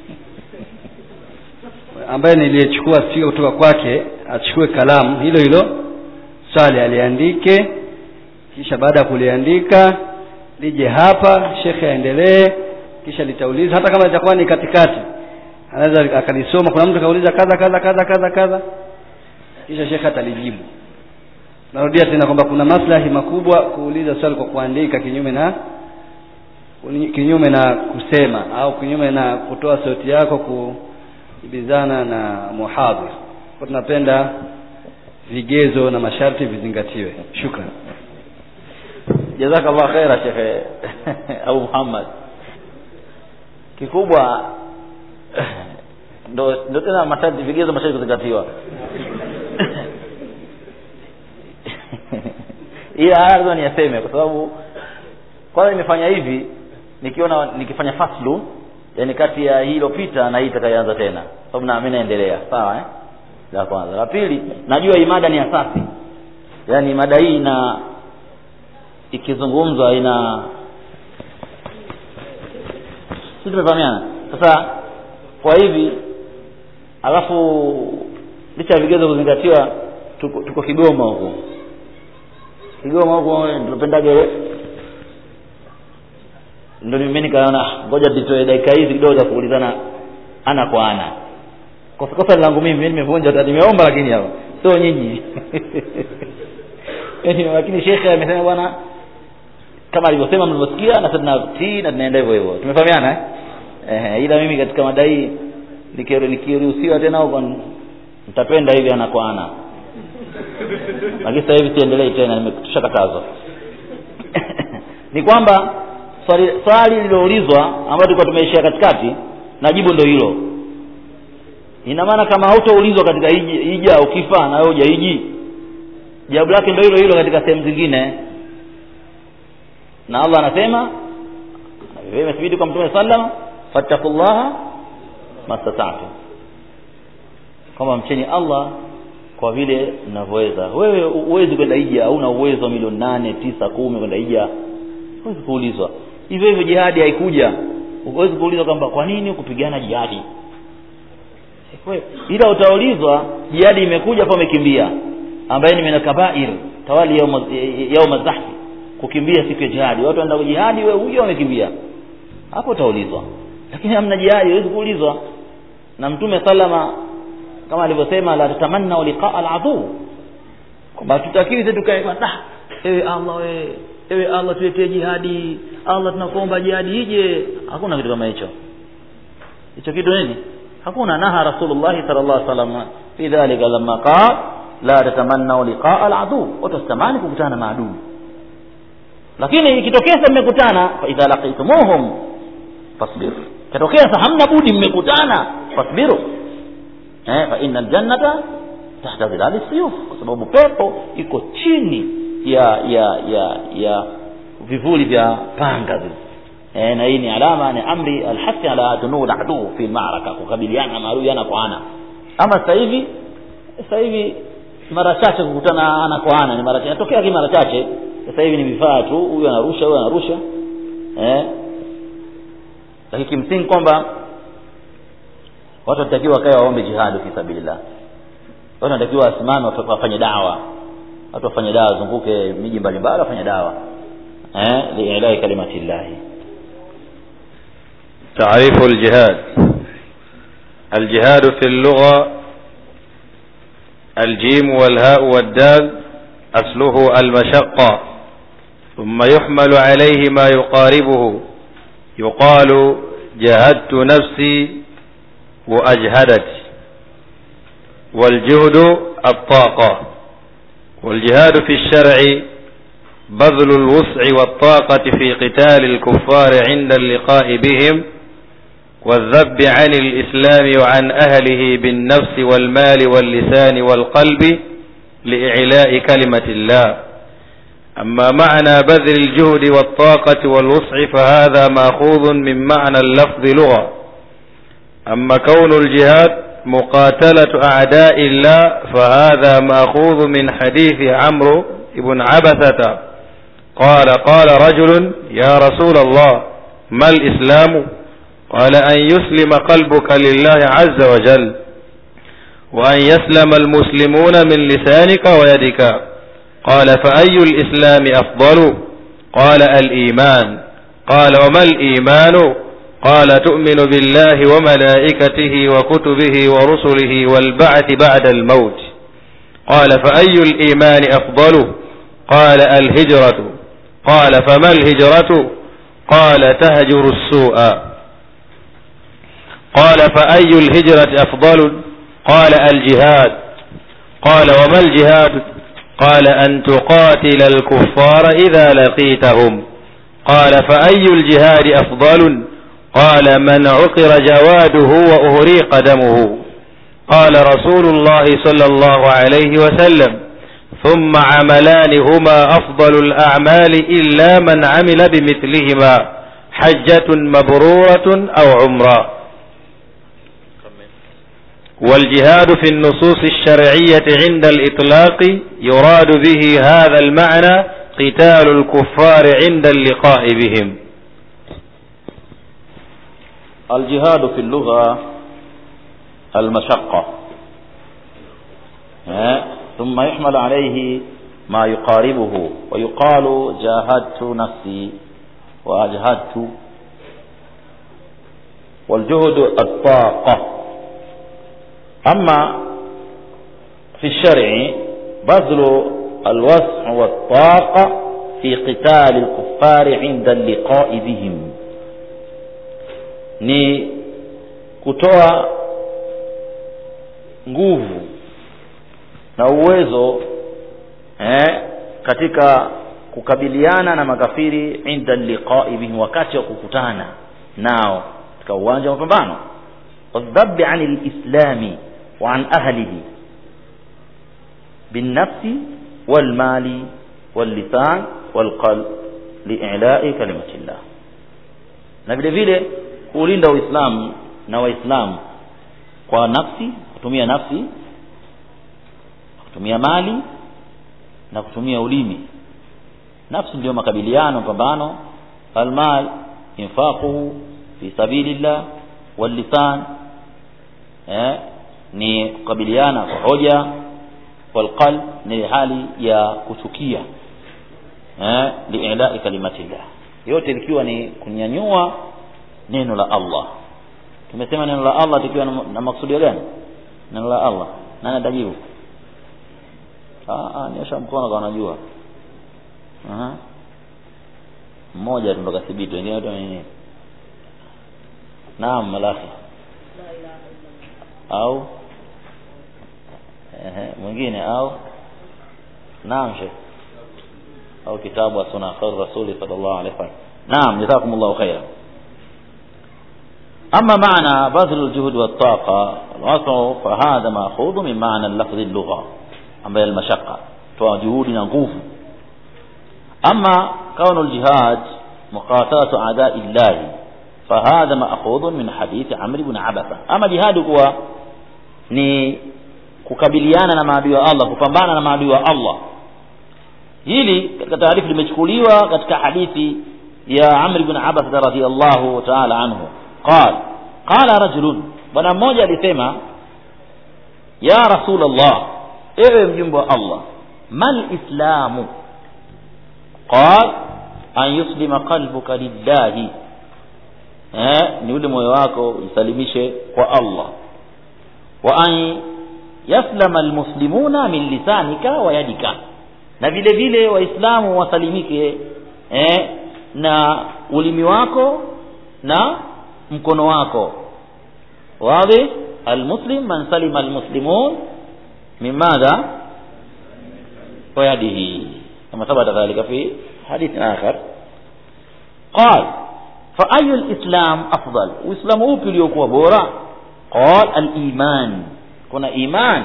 Ambaye niliyechukua spika kutoka kwake achukue kalamu hilo hilo swali aliandike kisha baada ya kuliandika lije hapa shekhe aendelee kisha litauliza hata kama itakuwa ni katikati anaweza akalisoma kuna mtu kauliza kadha kadha kadha kadha kadha kisha shekhe atalijibu narudia tena kwamba kuna maslahi makubwa kuuliza swali kwa kuandika kinyume na kinyume na kusema au kinyume na kutoa sauti yako kuibizana na muhadhir kwa tunapenda vigezo na masharti vizingatiwe shukran jazakallah khaira shekhe abu muhammad kikubwa ndo ndo tena masharti vigezo masharti kuzingatiwa ila haya lazima niyaseme kwa sababu kwanza nimefanya hivi nikiona nikifanya faslu yani kati ya hii ilopita na hii itakayoanza tena sababu na mimi naendelea sawa eh la kwanza la pili najua hii mada ni asasi yani mada hii ina ikizungumzwa ina si tumefahamiana sasa kwa hivi alafu licha ya vigezo kuzingatiwa tuko, tuko kigoma huko kigoma huko tunapendaga ile ndo mimi nikaona "Ah, ngoja nitoe dakika hizi kidogo za kuulizana ana kwa ana kosa kosa langu mimi mimi nimevunja hata nimeomba lakini hapa sio nyinyi Yaani, lakini shekhe amesema bwana kama alivyosema mlivyosikia na sasa tunatii na tunaenda hivyo hivyo tumefahamiana eh eh ila mimi katika madai nikiru- nikiruhusiwa tena huko nitapenda hivi ana kwa ana lakini sasa hivi siendelei tena nimekushakatazwa ni kwamba swali swali lililoulizwa ambalo tulikuwa tumeishia katikati na jibu ndio hilo ina maana kama hautoulizwa katika hiji hija ukifa na wewe hujaiji jawabu lake ndio hilo hilo katika sehemu zingine na Allah anasema vile imethibiti kwa mtume sallam fattaqullaha mastata'tum kwamba mcheni Allah kwa vile mnavyoweza wewe huwezi kwenda hija hauna uwezo wa milioni nane tisa kumi kwenda hija huwezi kuulizwa hivyo hivyo jihadi haikuja huwezi kuulizwa kwamba kwa nini kupigana jihadi Kwe- ila utaulizwa jihadi imekuja pa umekimbia ambaye ni mina kabair tawali yauma yauma zahfi kukimbia siku ya jihadi watu wanaenda jihadi wewe huyo wamekimbia hapo utaulizwa lakini hamna jihadi huwezi kuulizwa na mtume salama kama alivyosema la tatamanna liqaa aladu kwamba tutakiwi sisi tukae kwa ah ewe Allah we ewe Allah tuletee jihadi Allah tunakuomba jihadi ije hakuna kitu kama hicho hicho kitu nini hakuna naha rasulullah sallallahu alaihi wasallam fi dhalika lamma qala la tatamanna liqaa aladu watu wasitamani kukutana na maadui lakini ikitokea sasa mmekutana fa idha laqitumuhum fasbir katokea sasa hamna budi mmekutana fasbiru eh fa innal jannata tahta dhilali siyuf kwa sababu pepo iko chini ya ya ya ya vivuli vya panga vile eh na hii ni alama ni amri alhasi ala dunul adu fi maraka kukabiliana na maadui ana kwa ana ama sasa hivi sasa hivi mara chache kukutana ana kwa ana ni mara chache natokea lakini mara chache sasa hivi ni vifaa tu huyu anarusha huyu anarusha eh lakini kimsingi kwamba watu wanatakiwa wakae waombe jihadi fi sabilillah watu wanatakiwa wasimame watu wafanye dawa watu wafanye dawa wazunguke miji mbalimbali wafanye dawa eh liilai kalimatillahi تعريف الجهاد الجهاد في اللغة الجيم والهاء والدال أصله المشقة ثم يحمل عليه ما يقاربه يقال جهدت نفسي وأجهدت والجهد الطاقة والجهاد في الشرع بذل الوسع والطاقة في قتال الكفار عند اللقاء بهم والذب عن الإسلام وعن أهله بالنفس والمال واللسان والقلب لإعلاء كلمة الله أما معنى بذل الجهد والطاقة والوسع فهذا مأخوذ من معنى اللفظ لغة أما كون الجهاد مقاتلة أعداء الله فهذا مأخوذ من حديث عمرو بن عبثة قال قال رجل يا رسول الله ما الإسلام قال أن يسلم قلبك لله عز وجل وأن يسلم المسلمون من لسانك ويدك قال فأي الإسلام أفضل قال الإيمان قال وما الإيمان قال تؤمن بالله وملائكته وكتبه ورسله والبعث بعد الموت قال فأي الإيمان أفضل قال الهجرة قال فما الهجرة قال تهجر السوء قال فأي الهجرة أفضل قال الجهاد قال وما الجهاد قال أن تقاتل الكفار إذا لقيتهم قال فأي الجهاد أفضل قال من عقر جواده وأهريق دمه قال رسول الله صلى الله عليه وسلم ثم عملان هما أفضل الأعمال إلا من عمل بمثلهما حجة مبرورة أو عمرة والجهاد في النصوص الشرعية عند الإطلاق يراد به هذا المعنى قتال الكفار عند اللقاء بهم الجهاد في اللغة المشقة ثم يحمل عليه ما يقاربه ويقال جاهدت نفسي وأجهدت والجهد الطاقة أما في الشرع بذل الوسع والطاقة في قتال الكفار عند اللقاء بهم ni kutoa nguvu na uwezo eh, katika kukabiliana na makafiri inda liqai bihim wakati wa kukutana nao katika uwanja wa mapambano wadhabi ani lislami wa an ahlihi binnafsi walmali wallisan walqalb liilai kalimati llah na vile vile kuulinda uislamu na waislamu kwa nafsi kutumia nafsi kutumia mali na kutumia ulimi nafsi ndio makabiliano pambano almal infaquhu fi sabilillah wallisan eh, ni kukabiliana kwa hoja walqalb ni hali ya kuchukia eh, liilai kalimatillah yote likiwa ni kunyanyua neno la Allah tumesema neno la Allah tukiwa na, na maksudio gani neno la Allah nani atajibu ah nyosha mkono kwa anajua aha mmoja tu ndo kathibiti wengine wote nini naam malaki au ehe mwingine au naam shekh au kitabu sunna khair rasuli sallallahu alaihi wasallam naam jazakumullahu khairan أما معنى بذل الجهد والطاقة الوسع فهذا مأخوذ من معنى اللفظ اللغة أما المشقة جهود نغوف أما كون الجهاد مقاتلة أعداء الله فهذا مأخوذ من حديث عمرو بن عبثة أما جهاد هو ni kukabiliana na maadui wa Allah kupambana na maadui wa Allah hili katika taarifa limechukuliwa katika hadithi ya Amr ibn Abbas radhiyallahu ta'ala anhu qal qala rajulun bwana mmoja alisema ya rasulullah ewe mjumbe wa Allah mal islamu qal an yuslima qalbuka lillahi eh ni ule moyo wako usalimishe kwa Allah wa an yaslama almuslimuna min lisanika wa yadika na vile vile waislamu wasalimike eh, na ulimi wako na mkono wako wazi almuslim man salima almuslimun min madha wa yadihi kama thabata dhalika fi hadith akhar قال فأي الإسلام أفضل وإسلام أوبي ليكوا بورا قال الإيمان كنا إيمان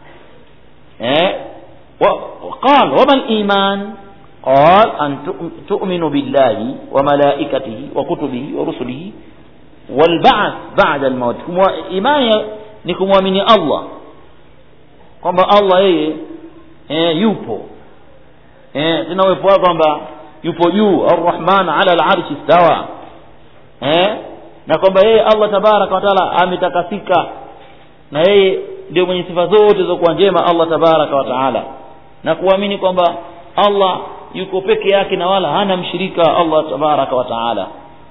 إيه وقال وما الإيمان قال أن تؤمن بالله وملائكته وكتبه ورسله والبعث بعد الموت إيمان نكم ومن الله kwamba allah yeye eh, yupo eh, tena uwepo wake kwamba yupo juu arrahman ala larshi stawa eh, na kwamba yeye allah tabaraka wataala ametakasika na yeye ndio mwenye sifa zote zilizokuwa njema allah tabaraka wataala na kuamini kwamba allah yuko peke yake na wala hana mshirika allah tabaraka wataala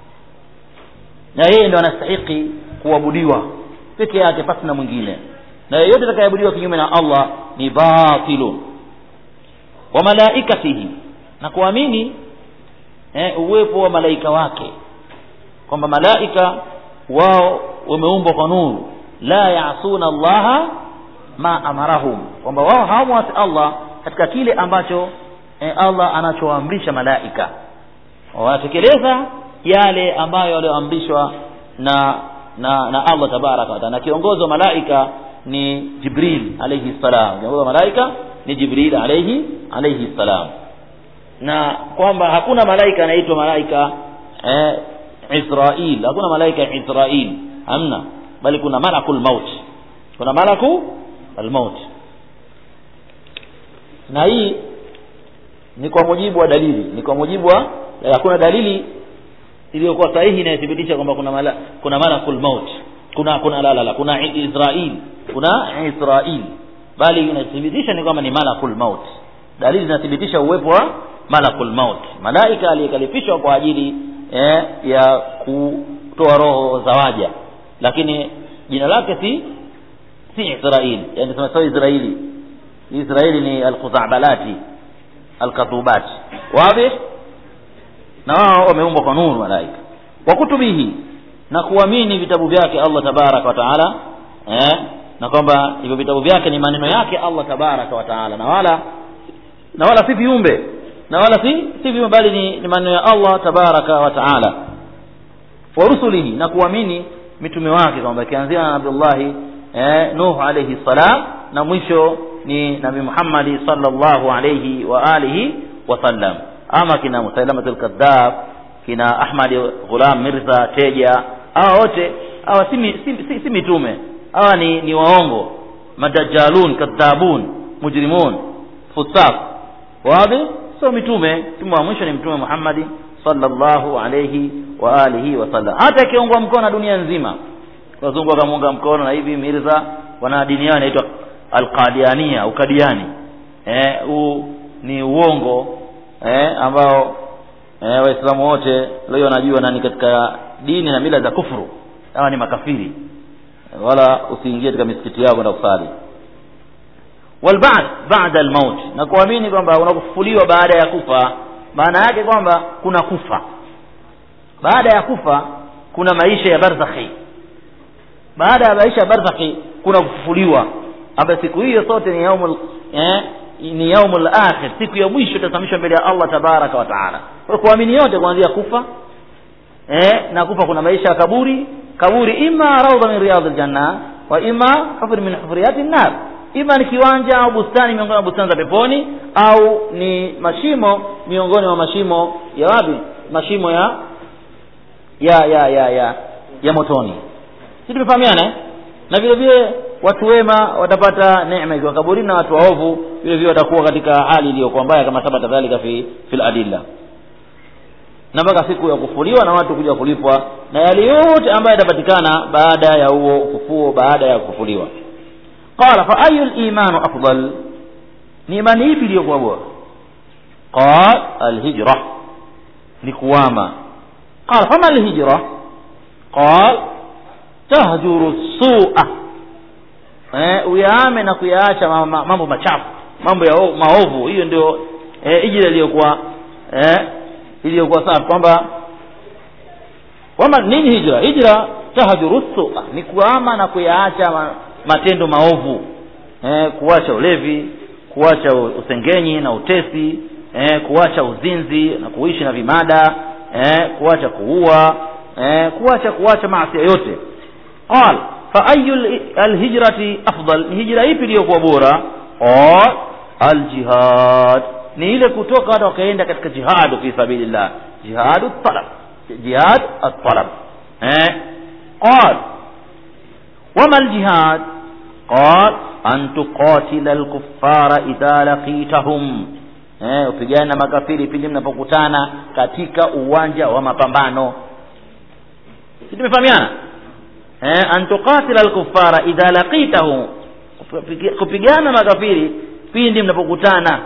na yeye ndo anastahiki kuabudiwa peke yake pasi na mwingine na yeyote atakayeabudiwa kinyume na allah ni batilun wa malaikatihi na kuamini eh, uwepo wa malaika wake kwamba malaika wao wameumbwa kwa nuru la yasuna allaha ma amarahum kwamba wao hawamwasi allah katika kile ambacho eh, allah anachoamrisha malaika wanatekeleza yale ambayo walioamrishwa na na na allah tabaraka wataala na kiongozi wa malaika ni jibril alayhi salam kiongozi wa malaika ni jibril alayhi alayhi salam na kwamba hakuna malaika anaitwa malaika eh, israil hakuna malaika israil hamna bali kuna malakul maut kuna malaku almaut na hii ni kwa mujibu wa dalili ni kwa mujibu wa hakuna dalili iliyokuwa sahihi inayothibitisha kwamba kuna mala, kuna malakul maut kuna kuna la la la kuna israil kuna israil bali inathibitisha ni kwamba ni malakul maut dalili zinathibitisha uwepo wa malakul maut malaika aliyekalifishwa kwa ajili eh, ya kutoa roho za waja lakini jina lake si si israil yani sema sio israili israili ni alkhuzabalati alkatubati wazi na wao wameumbwa kwa nuru malaika wa kutubihi na kuamini vitabu vyake Allah tabaraka wa taala eh, na kwamba hivyo vitabu vyake ni maneno yake Allah tabaraka wa taala na wala na wala si viumbe na wala si si viumbe bali ni, ni maneno ya Allah tabaraka wa taala wa rusulihi na kuamini mitume wake kwamba ikianzia na Abdullahi eh, Nuh alayhi salam na mwisho ni Nabi Muhammad sallallahu alayhi wa alihi wasallam ama kina Musailamatul Kadhab kina Ahmad Ghulam Mirza Teja hawa wote hawa si, si, si, si mitume hawa ni, ni waongo madajalun kadhabun mujrimun fusaq wazi sio mitume mtume wa mwisho ni mtume Muhammad sallallahu alayhi wa alihi wasallam hata ikiungwa mkono na dunia nzima wazungu wakamuunga mkono na hivi Mirza wana dini yao inaitwa alqadiania ukadiani eh huu ni uongo eh ambao eh, waislamu wote leo wanajua nani katika dini na mila za kufuru hawa ni makafiri wala usiingie katika misikiti yao kwenda kusali walba'd ba'da almaut na kuamini kwamba unakufufuliwa baada ya kufa maana yake kwamba kuna kufa baada ya kufa kuna maisha ya barzakhi baada ya maisha ya barzakhi kuna kufufuliwa ambayo siku hiyo sote ni yaumul eh, ni yaumul akhir siku ya mwisho itasamishwa mbele ya Allah tabaraka wa taala kwa kuamini yote kuanzia kufa eh, na kufa kuna maisha ya kaburi kaburi ima raudha min riyadhil janna wa ima hufr min hufriyati nar ima ni kiwanja au bustani miongoni mwa bustani za peponi au ni mashimo miongoni mwa mashimo ya wapi mashimo ya ya ya ya ya, ya motoni si tumefahamiana eh? na vile vile watu wema watapata neema ikiwa kaburini na watu waovu vile vile watakuwa katika hali iliyokuwa mbaya kama sabata dhalika fi fil adilla na mpaka siku ya kufuliwa na watu kuja kulipwa na yale yote ambayo yatapatikana baada ya huo ufufuo baada ya kufufuliwa qala fa ayu limanu afdal ni imani ipi iliyokuwa bora qal alhijra ni kuwama qala fama alhijra qal tahjuru sua eh, uyaame na kuyaacha ma- ma- mambo machafu mambo ya o- maovu hiyo ndio eh, hijra iliyokuwa eh, iliyokuwa safi kwamba kwamba nini hijra hijra tahjuru sua ni kuama na kuyaacha ma, matendo maovu eh, kuacha ulevi kuacha u- usengenyi na utesi eh, kuacha uzinzi na kuishi na vimada eh, kuacha kuua eh, kuacha kuacha maasi yote qal fa ayu alhijrati afdal ni hijra ipi iliyokuwa bora qal aljihad ni ile kutoka watu wakaenda katika jihad fi sabilillah jihadu talab jihad at-talab eh qal wama aljihad qal an tuqatila alkuffara idha laqitahum eh upigane na makafiri pindi mnapokutana katika uwanja wa mapambano si tumefahamiana eh an tuqatila alkuffara idha laqitahum Kupigi- kupigana makafiri pindi mnapokutana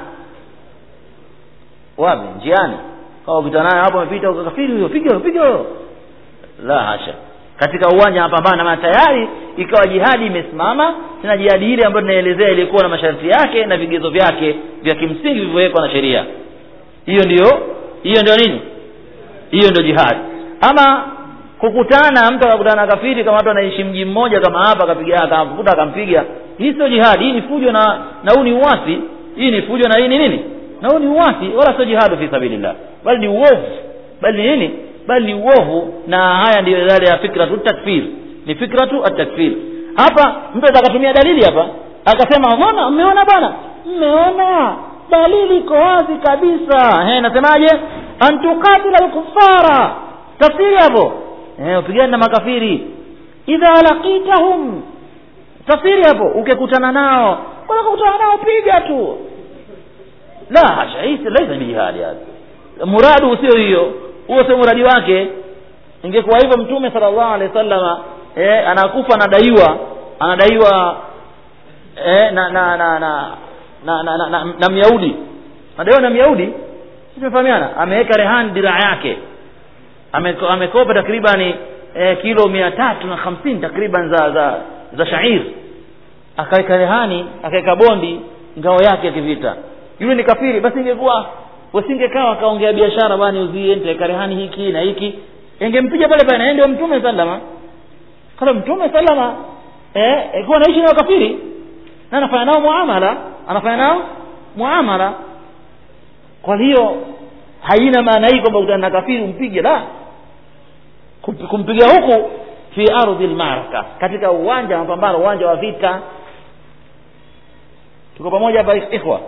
wapi njiani kama ukutana naye hapo amepita kafiri huyo piga piga huyo la hasha katika uwanja wa mapambano maana tayari ikawa jihadi imesimama tena jihadi ile ambayo tunaelezea ilikuwa na masharti yake na vigezo vyake vya kimsingi vilivyowekwa na sheria hiyo ndio hiyo ndio nini hiyo ndio jihadi ama kukutana mtu akakutana na kafiri kama watu anaishi mji mmoja kama hapa akapiga akamkuta akampiga hii sio jihadi hii ni fujo na na huu ni uasi hii ni fujo na hii ni nini na huu ni uasi wala sio jihadu fi sabilillah bali ni uovu bali ni nini bali ni uovu na haya ndiyo yale ya fikratu takfir ni fikratu at-takfir hapa mtu atakatumia dalili hapa akasema mbona mmeona bwana mmeona dalili iko wazi kabisa eh nasemaje antukatila al-kuffara tafsiri hapo eh upigane na makafiri idha laqitahum tafsiri hapo ukikutana nao bwana kukutana nao piga tu la hasha hii si- laisa bijihadi hadi muradu sio hiyo huo sio muradi wake ingekuwa hivyo mtume sallallahu alaihi wasallama eh, anakufa anadaiwa anadaiwa eh, na na na na na, na, na, na, na myahudi anadaiwa na myahudi sisi tumefahamiana ameweka rehani diraa yake Ameko- amekopa takribani eh, kilo mia tatu na hamsini takriban za za za shair akaweka rehani akaweka bondi ngao yake ya kivita yule ni kafiri basi ingekuwa wasingekaa akaongea biashara bwana uzie nitaweka rehani hiki na hiki ingempiga pale pale na yeye ndio mtume sallama kama mtume sallama eh alikuwa anaishi na wakafiri na anafanya nao muamala anafanya nao muamala kwa hiyo haina maana hii kwamba utana na kafiri umpige la Kump- kumpiga huku fi ardhi almaraka katika uwanja wa mapambano uwanja wa vita tuko pamoja hapa ikhwa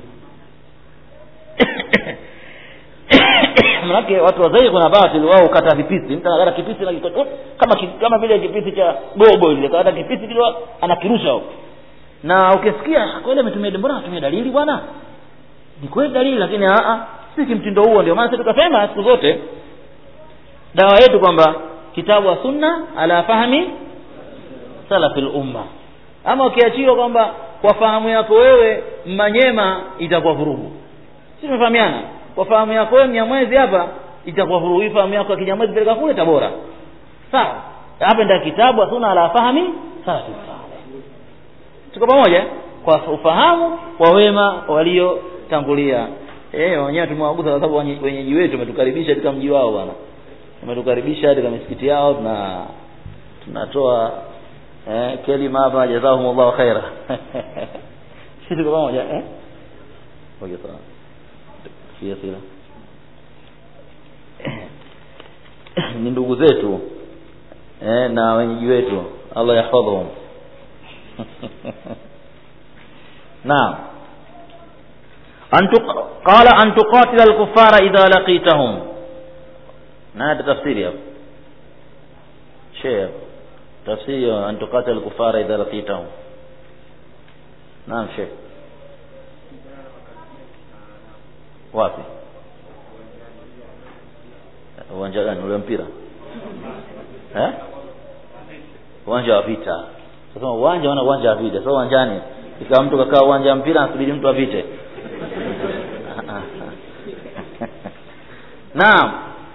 manake watu wazee kuna batil wao kata vipisi mtu anakata kipisi na kiko- kama ki- kama vile kipisi cha gogo ile kata kipisi kile anakirusha huko na ukisikia kweli ametumia mbona anatumia dalili bwana ni kweli dalili lakini a a si kimtindo huo ndio maana sisi tukasema siku zote dawa yetu kwamba kitabu wa sunna ala fahmi salafil umma ama ukiachiwa kwamba kwa fahamu yako wewe manyema itakuwa vurugu si tumefahamiana kwa fahamu yako wewe mnyamwezi hapa itakuwa vurugu hii fahamu yako ya kinyamwezi peleka kule tabora sawa hapa ndio kitabu wa sunna ala fahmi salafil salih tuko pamoja kwa ufahamu wa wema waliotangulia eh wenyewe tumewagusa kwa sababu wenye- wenyeji wetu wametukaribisha katika mji wao bwana wametukaribisha katika misikiti yao tuna tunatoa eh kelima hapa jazakumullahu khaira sisi tuko pamoja eh okay sawa Fiya sila ni ndugu zetu eh na wenyeji wetu Allah yahfadhhum نعم أن تق... قال أن تقاتل الكفار إذا لقيتهم هذا تفسير يا أبو. شيء يا أبو. tafsiri an tuqatil kufara idha laqitahum naam sheikh wapi uwanja gani ule mpira eh uwanja wa vita sasa uwanja wana uwanja wa vita sasa uwanjani ikawa mtu kakaa uwanja wa mpira anasubiri mtu apite naam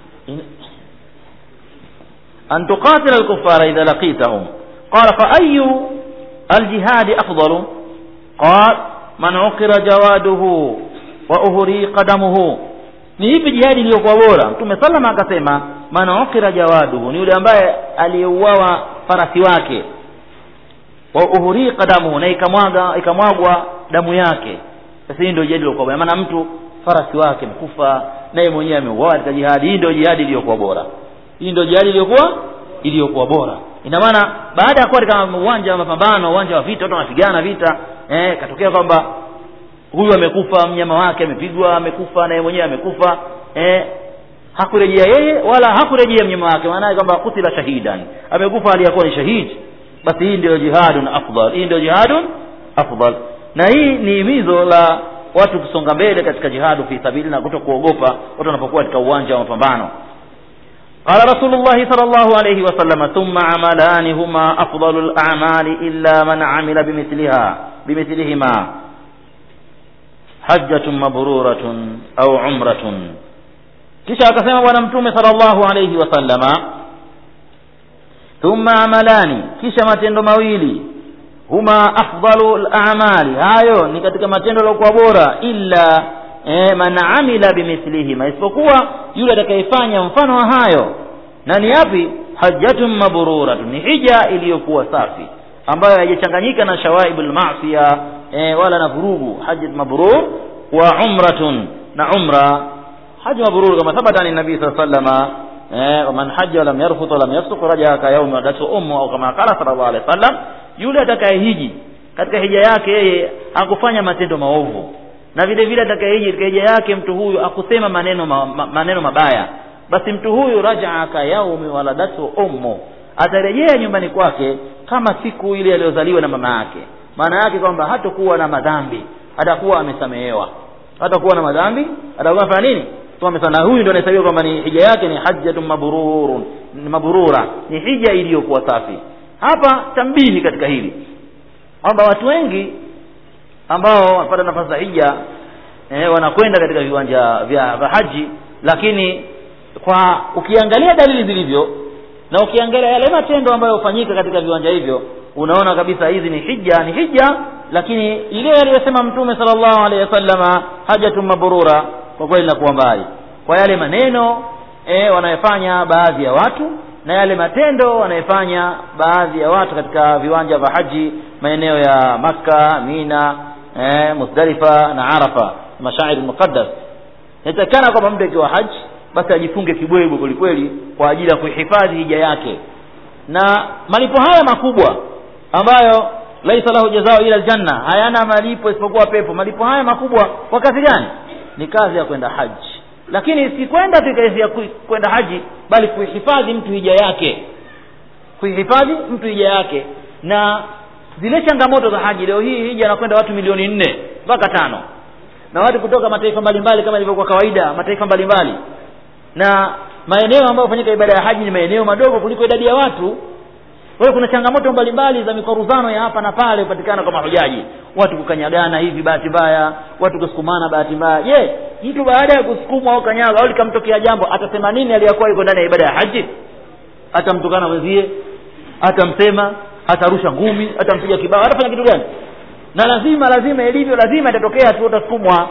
أن تقاتل الكفار إذا لقيتهم قال فأي الجهاد أفضل قال من عقر جواده وأهري قدمه ni ipi jihadi iliyokuwa bora mtume salama akasema man ukira jawaduhu ni yule ambaye aliyeuawa farasi wake wa uhuri qadamuhu na ikamwaga ikamwagwa damu yake sasa hii ndio jihadi iliyokuwa bora maana mtu farasi wake mkufa naye mwenyewe ameuawa katika jihadi hii ndio jihadi iliyokuwa bora hii ndio jihadi iliyokuwa iliyokuwa bora ina maana baada ya kuwa katika uwanja wa mapambano uwanja wa vita watu wanapigana vita eh katokea kwamba huyu amekufa mnyama wake amepigwa amekufa naye mwenyewe amekufa eh hakurejea yeye wala hakurejea mnyama wake maana kwamba kutila shahidan amekufa aliyakuwa ni shahidi basi hii ndio jihadun afdal hii ndio jihadun afdal na hii ni himizo la watu kusonga mbele katika jihadu fi sabili na kuto kuogopa watu wanapokuwa katika uwanja wa mapambano قال رسول الله صلى الله عليه وسلم ثم عملان هما أفضل الأعمال إلا من عمل بمثلها بمثلهما حجة مبرورة أو عمرة kisha akasema bwana mtume sallallahu alayhi wasallama thumma amalani kisha matendo mawili huma afdalu lamali hayo ni katika matendo yaliokuwa bora illa eh, man amila bimithlihima isipokuwa yule atakayefanya mfano wa hayo na ni yapi hajjatun mabruratun ni hija iliyokuwa safi ambayo haijachanganyika na shawaibul ma'siya eh, wala na vurugu hajjat mabrur wa umratun na umra haji mabrur kama thabata ni nabii sallallahu alayhi wasallam eh, man hajja lam yarfut wa lam yafsuq raja ka yawmi wadatu ummu au kama qala sallallahu alayhi wasallam yule atakayehiji katika hija yake yeye hakufanya matendo maovu na vile vile atakayehiji katika hija yake mtu huyu akusema maneno ma, ma, maneno mabaya basi mtu huyu rajaa ka yaumi waladatu ummu atarejea nyumbani kwake kama siku ile aliyozaliwa na mama yake maana yake kwamba hatakuwa na madhambi atakuwa amesamehewa hatakuwa na madhambi atakuwa amefanya nini na huyu ndio anahesabiwa kwamba ni hija yake ni hajjatun mabrurun ni mabrura ni hija iliyokuwa safi hapa tambihi katika hili kwamba watu wengi ambao wanapata nafasi za hija eh, wanakwenda katika viwanja vya vya haji lakini kwa ukiangalia dalili zilivyo na ukiangalia yale matendo ambayo hufanyika katika viwanja hivyo unaona kabisa hizi ni hija ni hija lakini ile aliyosema mtume sallallahu alaihi wasallama hajatun mabrura kwa kweli inakuwa mbali kwa yale maneno e, wanayofanya baadhi ya watu na yale matendo wanayofanya baadhi ya watu katika viwanja vya haji maeneo ya makka mina e, musdalifa na arafa mashairi muqaddas inatakikana kwamba mtu akiwa haji basi ajifunge kibwebwe kwelikweli kwa ajili ya kuhifadhi hija yake na malipo haya makubwa ambayo laisa lahu jazao ila aljanna hayana malipo isipokuwa pepo malipo haya makubwa kwa kazi gani ni kazi ya kwenda haji lakini si kwenda tu kazi ya kwenda haji bali kuihifadhi mtu hija yake kuihifadhi mtu hija yake na zile changamoto za haji leo hii hija anakwenda watu milioni nne mpaka tano na watu kutoka mataifa mbalimbali kama ilivyokuwa kawaida mataifa mbalimbali na maeneo ambayo hufanyika ibada ya haji ni maeneo madogo kuliko idadi ya watu kwa hiyo kuna changamoto mbalimbali za mikoruzano ya hapa na pale hupatikana kwa mahujaji watu kukanyagana hivi bahati mbaya watu kusukumana bahati mbaya je mtu baada ya kusukumwa au kanyaga au likamtokea jambo atasema nini aliyakuwa yuko ndani ya ibada ya haji atamtukana mwenzie atamsema atarusha ngumi atampiga kibao atafanya kitu gani na lazima lazima ilivyo lazima itatokea tu utasukumwa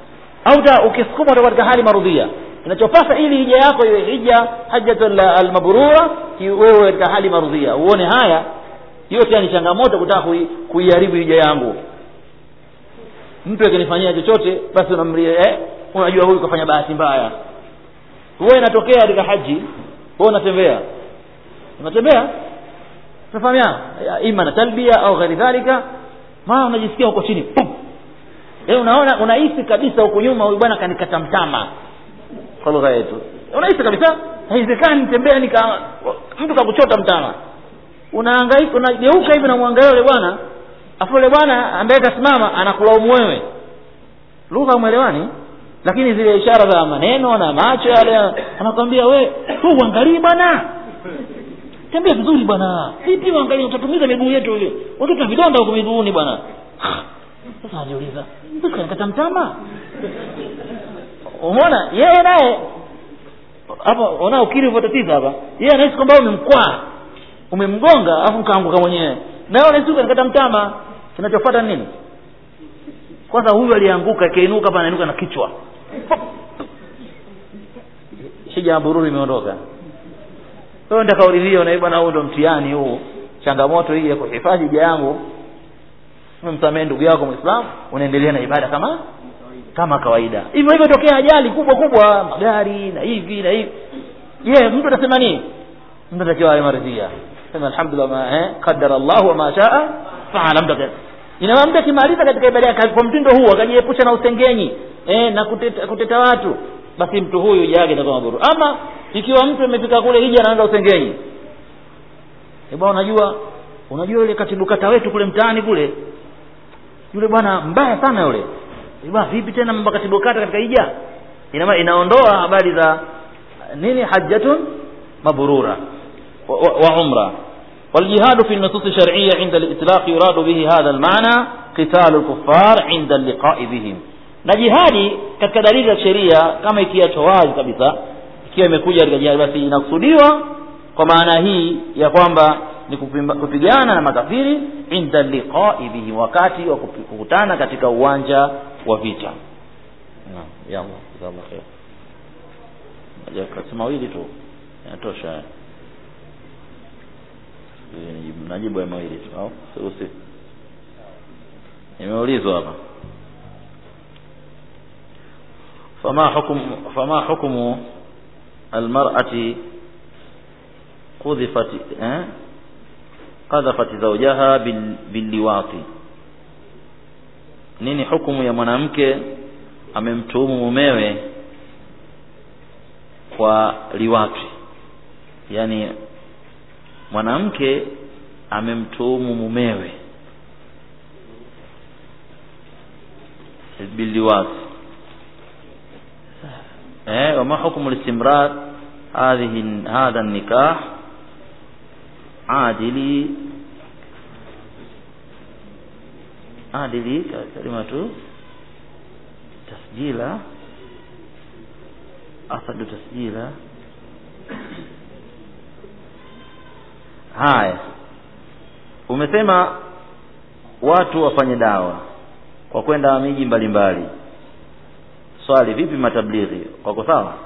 au ukisukumwa utakuwa katika hali marudhia kinachopasa ili hija yako iwe hija hajjatul almabrura wewe katika hali marudhia uone haya hiyo tena ni changamoto kutaka kuiharibu hija yangu mtu akinifanyia chochote basi unamlia eh, unajua huyu kafanya bahati mbaya wewe inatokea katika haji wewe unatembea unatembea tunafahamiana ima na talbia au ghairi dhalika maana unajisikia huko chini pum eh unaona unahisi kabisa huko nyuma huyu bwana kanikata mtama kwa lugha yetu unahisi kabisa haiwezekani nitembea nika mtu kakuchota mtama unahangaika unageuka hivi unamwangalia yule bwana afu yule bwana ambaye kasimama anakulaumu wewe lugha mwelewani lakini zile ishara za maneno na macho yale anakwambia we tu uangalii bwana tembea vizuri bwana vipi uangalie utatumiza miguu yetu ile watoto na vidonda huko miguuni bwana sasa anajiuliza kanikata mtama umeona yeye naye hapa ona ukiri ulivyotatiza hapa yeye anahisi kwamba umemkwaa umemgonga afu ukaanguka mwenyewe na wewe unahisi kanikata mtama kinachofuata ni nini kwanza huyu alianguka akainuka hapa anainuka na kichwa shija ya bururu imeondoka wewe ndio kauli hiyo na bwana huu ndo mtihani huu changamoto hii ya kuhifadhi hija yangu umemsamehe ndugu yako muislamu unaendelea na ibada kama kama kawaida hivyo hivyo tokea ajali kubwa kubwa magari na hivi na hivi je mtu atasema nini mtu atakiwa awe maridhia sema alhamdulillah ma eh qaddara Allah wa ma shaa faala mtu ina maana mtu akimaliza katika ibada yake kwa mtindo huu akajiepusha na usengenyi eh na kuteta, kuteta watu basi mtu huyu hija yake itakuwa maburu ama ikiwa mtu amefika kule hija anaanza usengenyi eh bwana unajua unajua yule katibu kata wetu kule mtaani kule yule bwana mbaya sana yule bwana vipi tena mambo katibu kata katika hija ina inaondoa habari za nini hajjatun mabrura wa, wa, wa umra والجهاد في النصوص الشرعية عند الإطلاق يراد به هذا المعنى قتال الكفار عند اللقاء بهم na jihadi katika dalili za sheria kama ikiachwa wazi kabisa ikiwa imekuja katika jihadi basi inakusudiwa kwa maana hii ya kwamba ni kupigana na makafiri inda liqai bihi wakati wa kukutana katika uwanja wa vita naam yalla jazakallah khair kasema mawili tu yanatosha najibu ya mawili tu au usi nimeulizwa hapa فما حكم فما حكم المرأة قذفت eh? قذفت زوجها باللواط nini hukumu ya mwanamke amemtuhumu mumewe kwa liwati yani mwanamke amemtuhumu mumewe biliwati eh wama hukmu listimrar hadhihi hadha nikah adili adili kalimatu tasjila asadu tasjila haya umesema watu wafanye dawa kwa kwenda miji mbalimbali swali vipi matablighi wako sawa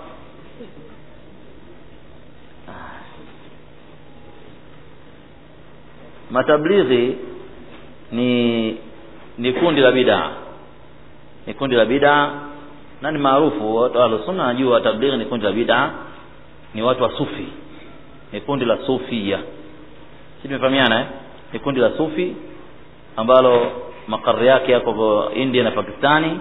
matablighi ni ni kundi la bid'a ni kundi la bid'a na ni maarufu watu wa sunna najua tablighi ni kundi la bid'a ni watu wa sufi ni kundi la sufia si tumefahamiana eh? ni kundi la sufi ambalo makari yake yako India na Pakistani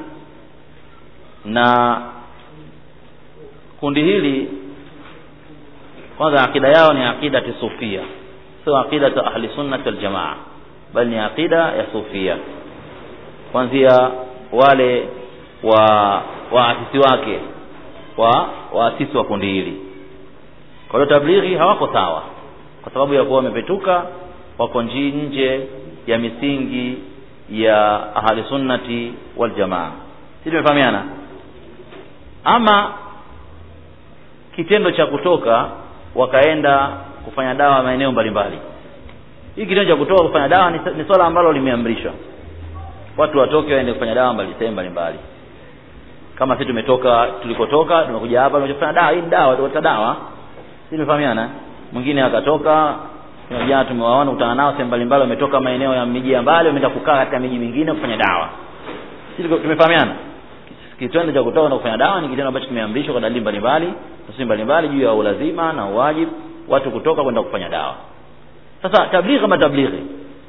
na kundi hili kwanza akida yao ni akida sufia sio akida ta ahli sunna wal jamaa bali ni akida ya sufia kuanzia wale wa waasisi wake wa waasisi wa kundi hili kwa hiyo tablighi hawako sawa kwa sababu ya kuwa wamepetuka wako nje ya misingi ya ahli sunnati wal jamaa si tumefahamiana ama kitendo cha kutoka wakaenda kufanya dawa maeneo mbalimbali hii kitendo cha kutoka kufanya dawa ni, ni swala ambalo limeamrishwa watu watoke waende kufanya dawa mbali sehemu mbalimbali kama sisi tumetoka tulikotoka tumekuja hapa tumefanya dawa hii ni dawa tukata dawa sisi tumefahamiana mwingine akatoka jana tumewaona kutana nao sehemu mbalimbali wametoka maeneo ya miji ya mbali wameenda kukaa katika miji mingine kufanya dawa sisi tumefahamiana kitendo cha kutoka na kufanya dawa ni kitendo ambacho kimeamrishwa kwa dalili mbalimbali nusu mbalimbali juu ya ulazima na uwajibu watu kutoka kwenda kufanya dawa sasa tablighi kama tablighi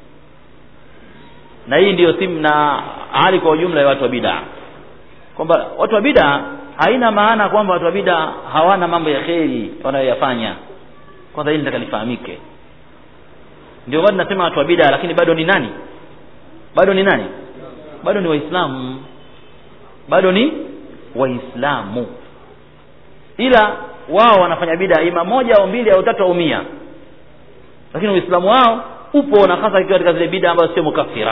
na hii ndiyo simu na hali kwa ujumla ya watu wa bid'a kwamba watu wa bid'a haina maana kwamba watu wa bid'a hawana mambo ya kheri wanayoyafanya kwanza hili nataka lifahamike ndio bado nasema watu wa bida lakini bado ni nani bado ni nani bado ni waislamu bado ni waislamu ila wao wanafanya bida ima moja au mbili au tatu au mia lakini uislamu wao upo na hasa ikiwa katika zile bida ambazo sio mukafira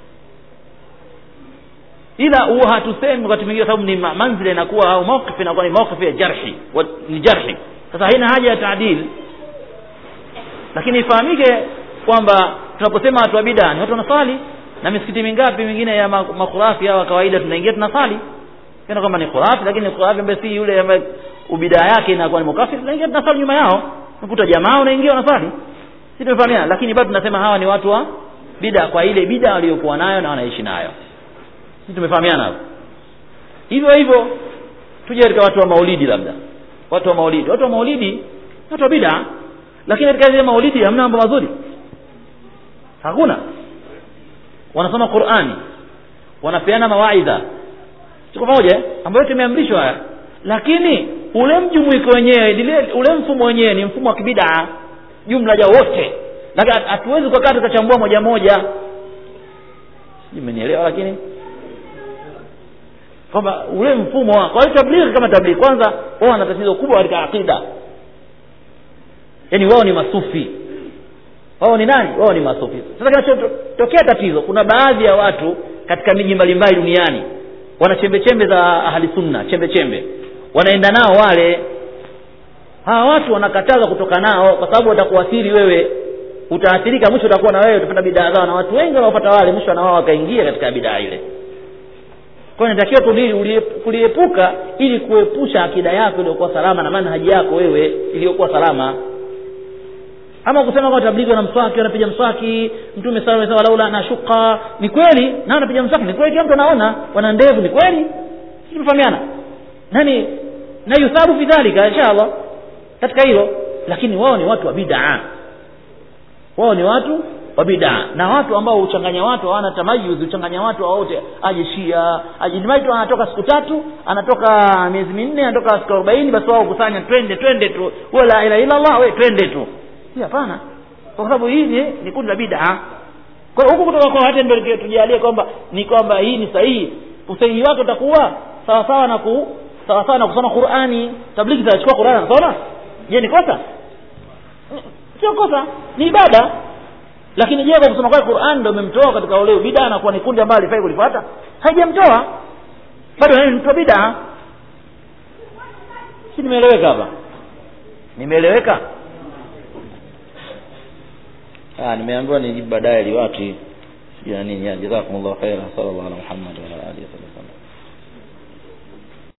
ila huwa hatusemi wakati mwingine sababu ni ma- manzila inakuwa au mawqif inakuwa ni mawqif ya jarhi wa, ni jarhi sasa haina haja ya taadil lakini ifahamike kwamba tunaposema watu wa bida ni watu wanasali na misikiti mingapi mingine ya ma- makhurafi au kawaida tunaingia tunasali kana kwamba ni khurafi lakini ni khurafi ambaye si yule ambaye ubidaa yake inakuwa ni mukafiri tunaingia tunasali nyuma yao unakuta jamaa unaingia unasali si tumefahamiana lakini bado tunasema hawa ni watu wa bida kwa ile bida waliokuwa nayo na wanaishi nayo si tumefahamiana hapo hivyo hivyo tuje katika watu wa maulidi labda watu wa maulidi watu wa maulidi ni watu wa bida lakini katika ile maulidi hamna mambo mazuri hakuna wanasoma qurani wanapeana mawaidha tuko pamoja eh? ambayo tumeamrishwa haya lakini ule mjumuiko wenyewe lile- ule mfumo wenyewe ni mfumo wa kibidaa jumla ya wote lakini hat- hatuwezi kukaa tukachambua moja moja sijui mmenielewa lakini kwamba ule mfumo wa kwa hiyo tablighi kama tablighi kwanza wao wana tatizo kubwa katika aqida yaani wao ni masufi wao ni nani wao ni masufi sasa kinachotokea tatizo kuna baadhi ya watu katika miji mbalimbali duniani wana chembe chembe za ahli sunna chembe chembe wanaenda nao wale hawa watu wanakataza kutoka nao kwa sababu watakuathiri wewe utaathirika mwisho utakuwa na wewe utapata bidaa zao na watu wengi wanaopata wale mwisho na wao wakaingia katika bidaa ile kwa hiyo inatakiwa kuli- ulie- kuliepuka ili kuepusha akida yako iliyokuwa salama na manhaji yako wewe iliyokuwa salama ama kusema kwa tablighi wana mswaki wanapiga mswaki mtume sala sala laula na shuka ni kweli na wanapiga mswaki ni kweli kila mtu anaona wana ndevu ni kweli sisi tumefahamiana nani na yuthabu fi dhalika inshallah katika hilo lakini wao ni watu wa bid'a wao ni watu wa bid'a na watu ambao huchanganya watu hawana tamayuz huchanganya watu wote aje shia aje mtu anatoka siku tatu anatoka miezi minne anatoka siku 40 basi wao kusanya twende twende tu wala ila ila Allah we twende tu si hapana kwa sababu hii ni, ni kundi la bid'a kwa hiyo huku kutoka kwa hata ndio tujalie kwamba ni kwamba hii ni sahihi usahihi wake utakuwa sawa sawa na ku sawa sawa na kusoma Qur'ani tablighi zitachukua Qur'ani anasoma je ni kosa sio kosa ni ibada lakini je kwa kusoma kwake Qur'an ndio umemtoa katika ule bid'a na kuwa ni kundi ambalo alifai kulifuata haijamtoa bado yeye ni mtu wa bid'a si nimeeleweka hapa nimeeleweka ah nimeambiwa nijibu baadaye liwati sijui na nini jazakumullahu khairan sallallahu alaihi wa sallam